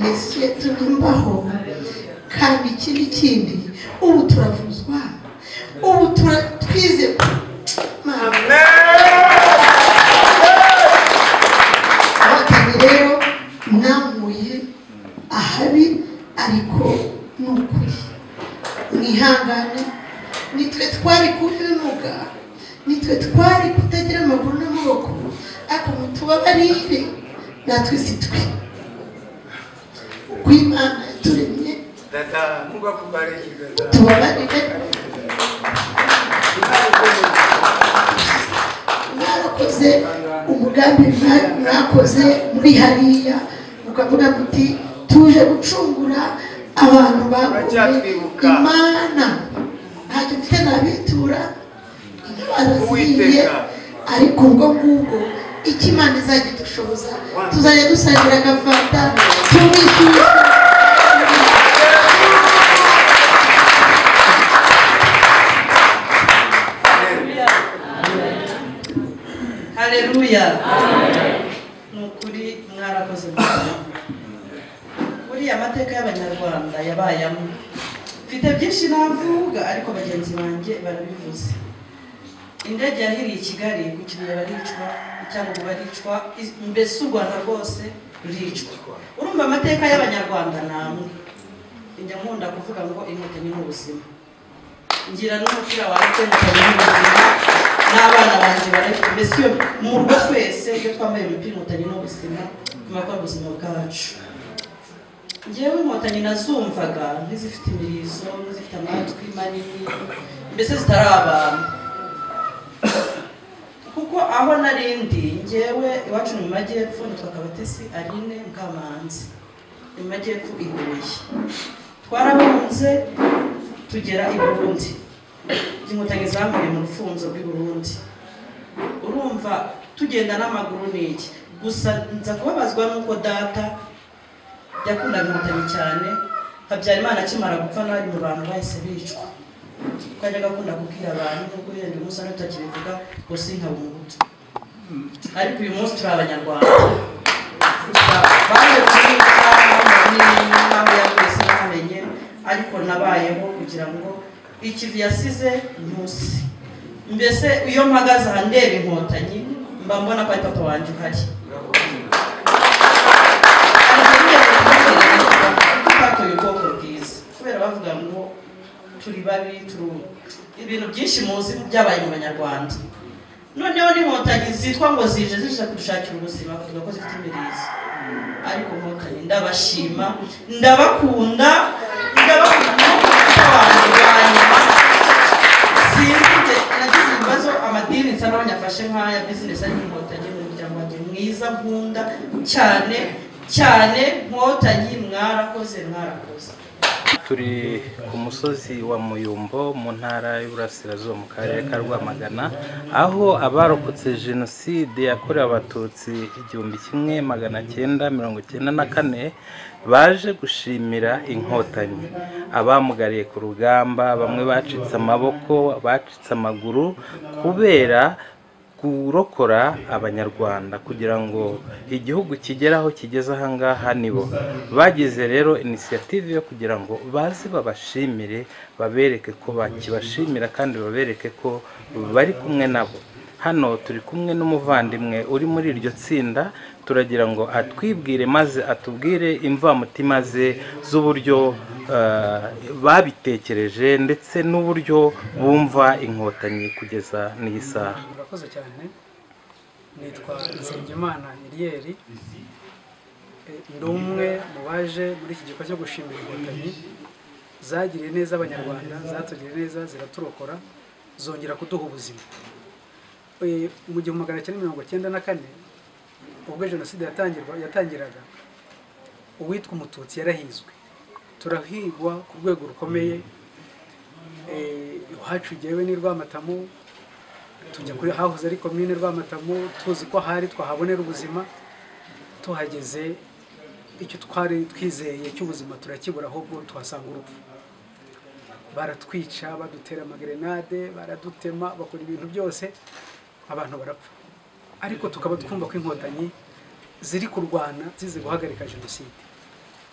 yesu yatumimbaho kandi ikindi kindi ubu turavuzwa ubu tura- twize abatanyi rero mwamuye ahabi ariko ni ukuri mwihangane nitwe twari kubinuga nitwe twari kutagira amaguru n'amaboko ariko mutubabarire natwe si twe uko imana yaturemye Dada, Mungu akubariki dada. tubabarire mwarakoze umugambi mwa- mwakoze muri hariya mukavuga muti tuje gucungura abantu baguye Turacyatwibuka. imana ntacyo mfite nabitura indwara ziriye ariko ubwo ngubwo icyo imana izajya idushoboza tuzajya dusangira agafanta tumwishyuza hareruya ni ukuri mwarakoze cyane buriya amateka y'abanyarwanda yabayamo mfite byinshi navuga ariko bagenzi banjye barabivuze indege yahiriye i kigali ku kibuye baricwa icyabugu baricwa iz- mbese u rwanda rwose ruricwa urumva amateka y'abanyarwanda ni amwe njya nkunda kuvuga ngo inkotanyi ni ubuzima ngira n'umupira wanjye inkotanyi ni ubuzima n'abana banjye barayifite mbese iyo mu rugo twese iyo twambaye imipira inkotanyi ni ubuzima turakora ubuzima bwacu ngewe inkotanyi nazumvaga nk'izifite imirizo n'izifite amatwi manini mbese zitari abantu kuko aho narindi ngewe iwacu ni mu majyepfo nitwa kabatesi aline mukamanzi ni mu majyepfo i huye twarabunze tugera i burundi inkotanyi zambaye mu rufunzo rw'i burundi urumva tugenda n'amaguru ni iki gusa nza kubabazwa n'uko data yakundaga inkotanyi cyane habyarimana akimara gupfa n'abari mu bantu bahise bicwa kuko yajyaga akunda kubwira abantu nubwo yenda umunsi wari utakibivuga ngo sinkaba umuhutu ariko uyu munsi turi abanyarwanda Gusa baje kubica n'impamvu ya wese namenye ariko nabayeho kugira ngo ikivi yasize ntusi mbese iyo mpagaze aha ndeba inkotanyi mba mbona ko ari papa wanjye uhari twatoye ubwoko bwiza kubera bavuga ngo turi babi turi ibintu byinshi muzi byabaye mu banyarwanda noneho n'inkotanyi zitwa ngo zije zije kudushakira ubuzima kuvuga ko zifite imirizo ariko inkotanyi ndabashima ndabakunda ndabakunda n'abantu banyuma sinzi nagize ibibazo amadini nsa n'abanyafashe nk'aya bizinesi ariko inkotanyi ni umuryango wanjye mwiza nkunda cyane cyane nkotanyi mwarakoze mwarakoze turi ku musozi wa muyumbo mu ntara y'uburasirazuba mu karere ka rwamagana aho abarokotse jenoside yakorewe abatutsi igihumbi kimwe magana cyenda mirongo cyenda na kane baje gushimira inkotanyi abamugariye ku rugamba bamwe bacitse amaboko bacitse amaguru kubera kurokora abanyarwanda kugira ngo igihugu kigere aho kigeze ahangaha nibo bagize rero inisiyative yo kugira ngo baze babashimire babereke ko bakibashimira kandi babereke ko bari kumwe nabo hano turi kumwe n'umuvandimwe uri muri iryo tsinda turagira ngo atwibwire maze atubwire imvamutima ze z'uburyo eh, babitekereje ndetse n'uburyo bumva inkotanyi kugeza n'iyi saha murakoze cyane nitwa nsengimana iriyeri ndi umwe mu baje muri iki gikorwa cyo gushimira inkotanyi zagiriye neza abanyarwanda zatugiriye neza ziraturokora zongera kuduha ubuzima Eh, mu gihumbi magana cyenda mirongo cyenda na kane ubwo jenoside yatangirwa yatangiraga uwitwa umututsi yarahizwe turahigwa ku rwego rukomeye iwacu jyewe ni rwamatamu tujya kuri hahoze ari komine rwamatamu tuzi ko ahari twahabonera ubuzima tuhageze icyo twari twizeye cy'ubuzima turakibura ahubwo tuhasanga urupfu baratwica badutera amagrenade baradutema bakora ibintu byose abantu barapfa ariko tukaba twumva ko inkotanyi ziri kurwana zize guhagarika jenoside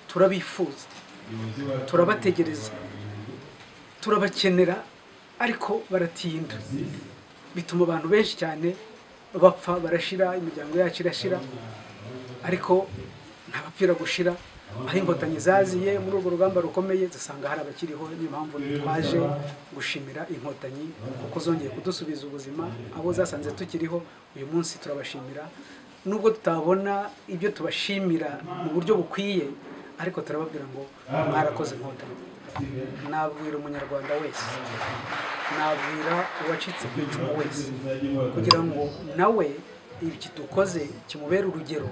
turabifuza turabategereza turabakenera ariko baratinda bituma abantu benshi cyane bapfa barashira imiryango yacu irashira ariko ntibapfira gushira aho inkotanyi zaziye muri urwo rugamba rukomeye zisanga hari abakiriho niyo mpamvu twaje gushimira inkotanyi kuko zongeye kudusubiza ubuzima abo zasanze tukiriho uyu munsi turabashimira nubwo tutabona ibyo tubashimira mu buryo bukwiye ariko turababwira ngo mwarakoze inkotanyi nabwira umunyarwanda wese nabwira uwacitse ku icumu wese kugira ngo nawe iki dukoze kimubere urugero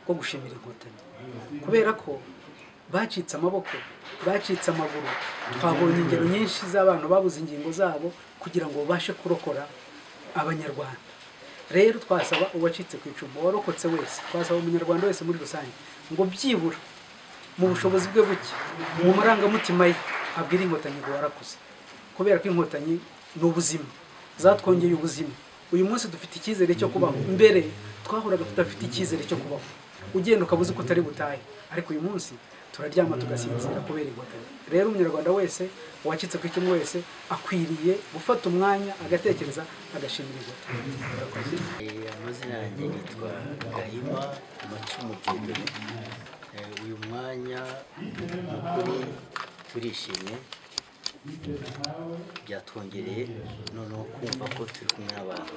rwo gushimira inkotanyi kubera ko bacitse amaboko bacitse amaguru twabonye ingero nyinshi z'abantu babuze ingingo zabo kugira ngo babashe kurokora abanyarwanda rero twasaba uwacitse ku icumu warokotse wese twasaba umunyarwanda wese muri rusange ngo byibura mu bushobozi bwe buke mu marangamutima ye abwire inkotanyi ngo warakuze kubera ko inkotanyi ni ubuzima zatwongeye ubuzima uyu munsi dufite icyizere cyo kubaho mbere twahuraga tudafite icyizere cyo kubaho ugenda ukabuze ko utari butahe ariko uyu munsi turaryama tugasinzira kubera inkotanyi rero umunyarwanda wese uwacitse ku icumu wese akwiriye gufata umwanya agatekereza agashimira inkotanyi Eh, amazina yanjye yitwa gahima macumugeni uyu mwanya mu kuri turishimye byatwongereye noneho kumva ko turi kumwe n'abantu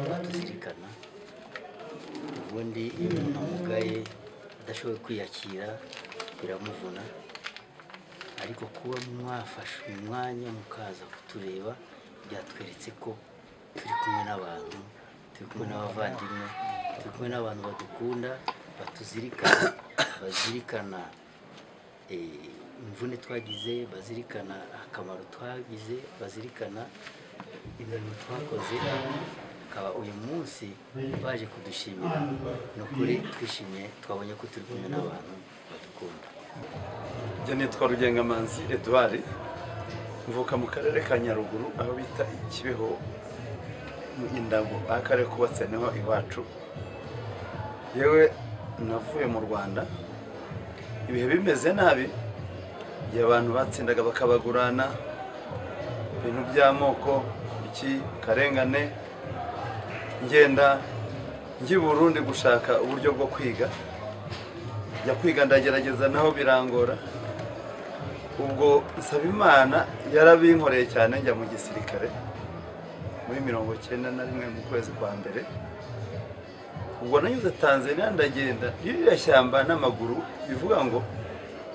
batuzirikana ubundi iyo umuntu amugaye adashoboye kwiyakira biramuvuna ariko kuba mwafashe uyu mwanya mukaza kutureba byatweretse ko turi kumwe n'abantu turi kumwe n'abavandimwe turi kumwe n'abantu badukunda batuzirikana bazirikana eh, imvune twagize bazirikana akamaro twagize bazirikana ibintu twakoze akaba uyu munsi baje kudushimira ni ukuri twishimye twabonye ko turi kumwe n'abantu badukunda njya nitwa rugengamanzi eduard mvuka mu karere ka nyaruguru aho bita ikibeho mu indabo aho akarere kubatse niho iwacu yewe navuye mu rwanda ibihe bimeze nabi igihe abantu batsindaga bakabagurana ibintu by'amoko iki karengane ngenda ngi burundi gushaka uburyo bwo kwiga njya kwiga ndagerageza naho birangora ubwo nsaba imana yarabinkoreye cyane njya mu gisirikare muri mirongo cyenda na rimwe mu kwezi kwa mbere ubwo nanyuze tanzania ndagenda ririya shyamba n'amaguru bivuga ngo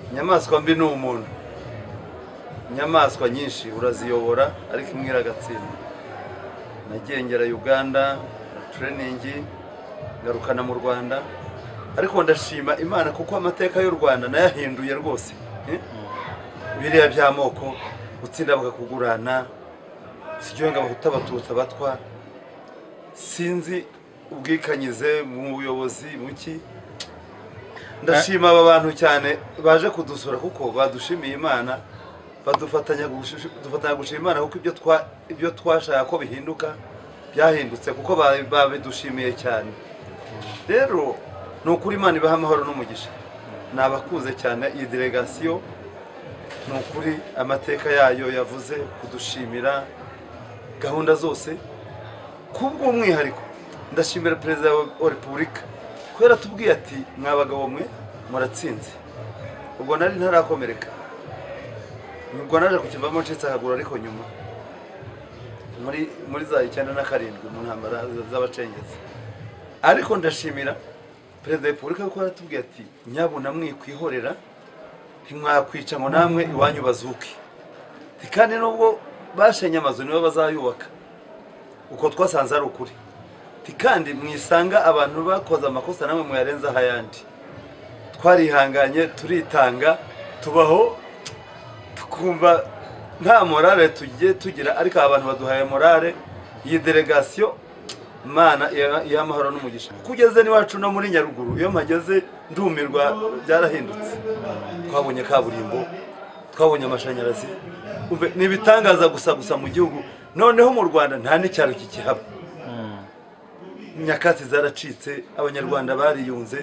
inyamaswa mbi ni umuntu inyamaswa nyinshi uraziyobora ariko imwe iragatsindwa nagiye ngera uganda tureningi ngarukana mu rwanda ariko ndashima imana kuko amateka y'u rwanda nayahinduye rwose eh? biriya by'amoko gutsinda bakakugurana siryohe ngo abahuta abatutsi abatwa sinzi ubwikanyize mu buyobozi muki ndashima aba bantu cyane baje kudusura kuko badushimiye imana badufatanya gushi- dufatanya gushima imana kuko ibyo twa- ibyo twashaka ko bihinduka byahindutse kuko ba- babidushimiye cyane rero ni ukuri imana ibaha amahoro n'umugisha ni abakuze cyane iyi delegasiyo ni ukuri amateka yayo yavuze kudushimira gahunda zose kubw'umwihariko ndashimira perezida wa repubulika ko yaratubwiye ati mwa bagabo mwe muratsinze ubwo nari ntarakomereka ubwo naje kukivamo ncitse akaguru ariko nyuma muri muri za icyenda na karindwi mu ntambara z'abacengezi ariko ndashimira perezida wa repubulika kuko yaratubwiye ati nyabuna mwikwihorera ntimwakwica ngo namwe iwanyu bazuke Ati, kandi nubwo bashenye amazu nibo bazayubaka uko twasanze ari ukuri Ati, kandi mwisanga abantu bakoze amakosa namwe muyarenzaho ayandi twarihanganye turitanga tubaho tukumva nta morale tugiye tugira ariko aba bantu baduhaye morale iyi delegasiyo mana iha amahoro n'umugisha kuko ugeze n'iwacu no muri nyaruguru iyo mpageze ndumirwa byarahindutse twabonye kaburimbo twabonye amashanyarazi Umve, ni ibitangaza gusa gusa mu gihugu noneho mu rwanda nta n'icyaro kikihaba nyakatsi zaracitse abanyarwanda bariyunze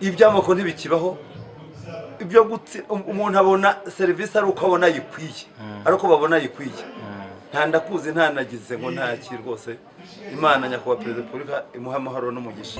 iby'amoko ntibikibaho ibyo gutsi um- umuntu abona serivisi ari uko abona ayikwiye ari uko babona ayikwiye nta ndakuzi nta nagize ngo ntaki rwose imana nyakubahwa perezida wa repubulika imuha amahoro n'umugisha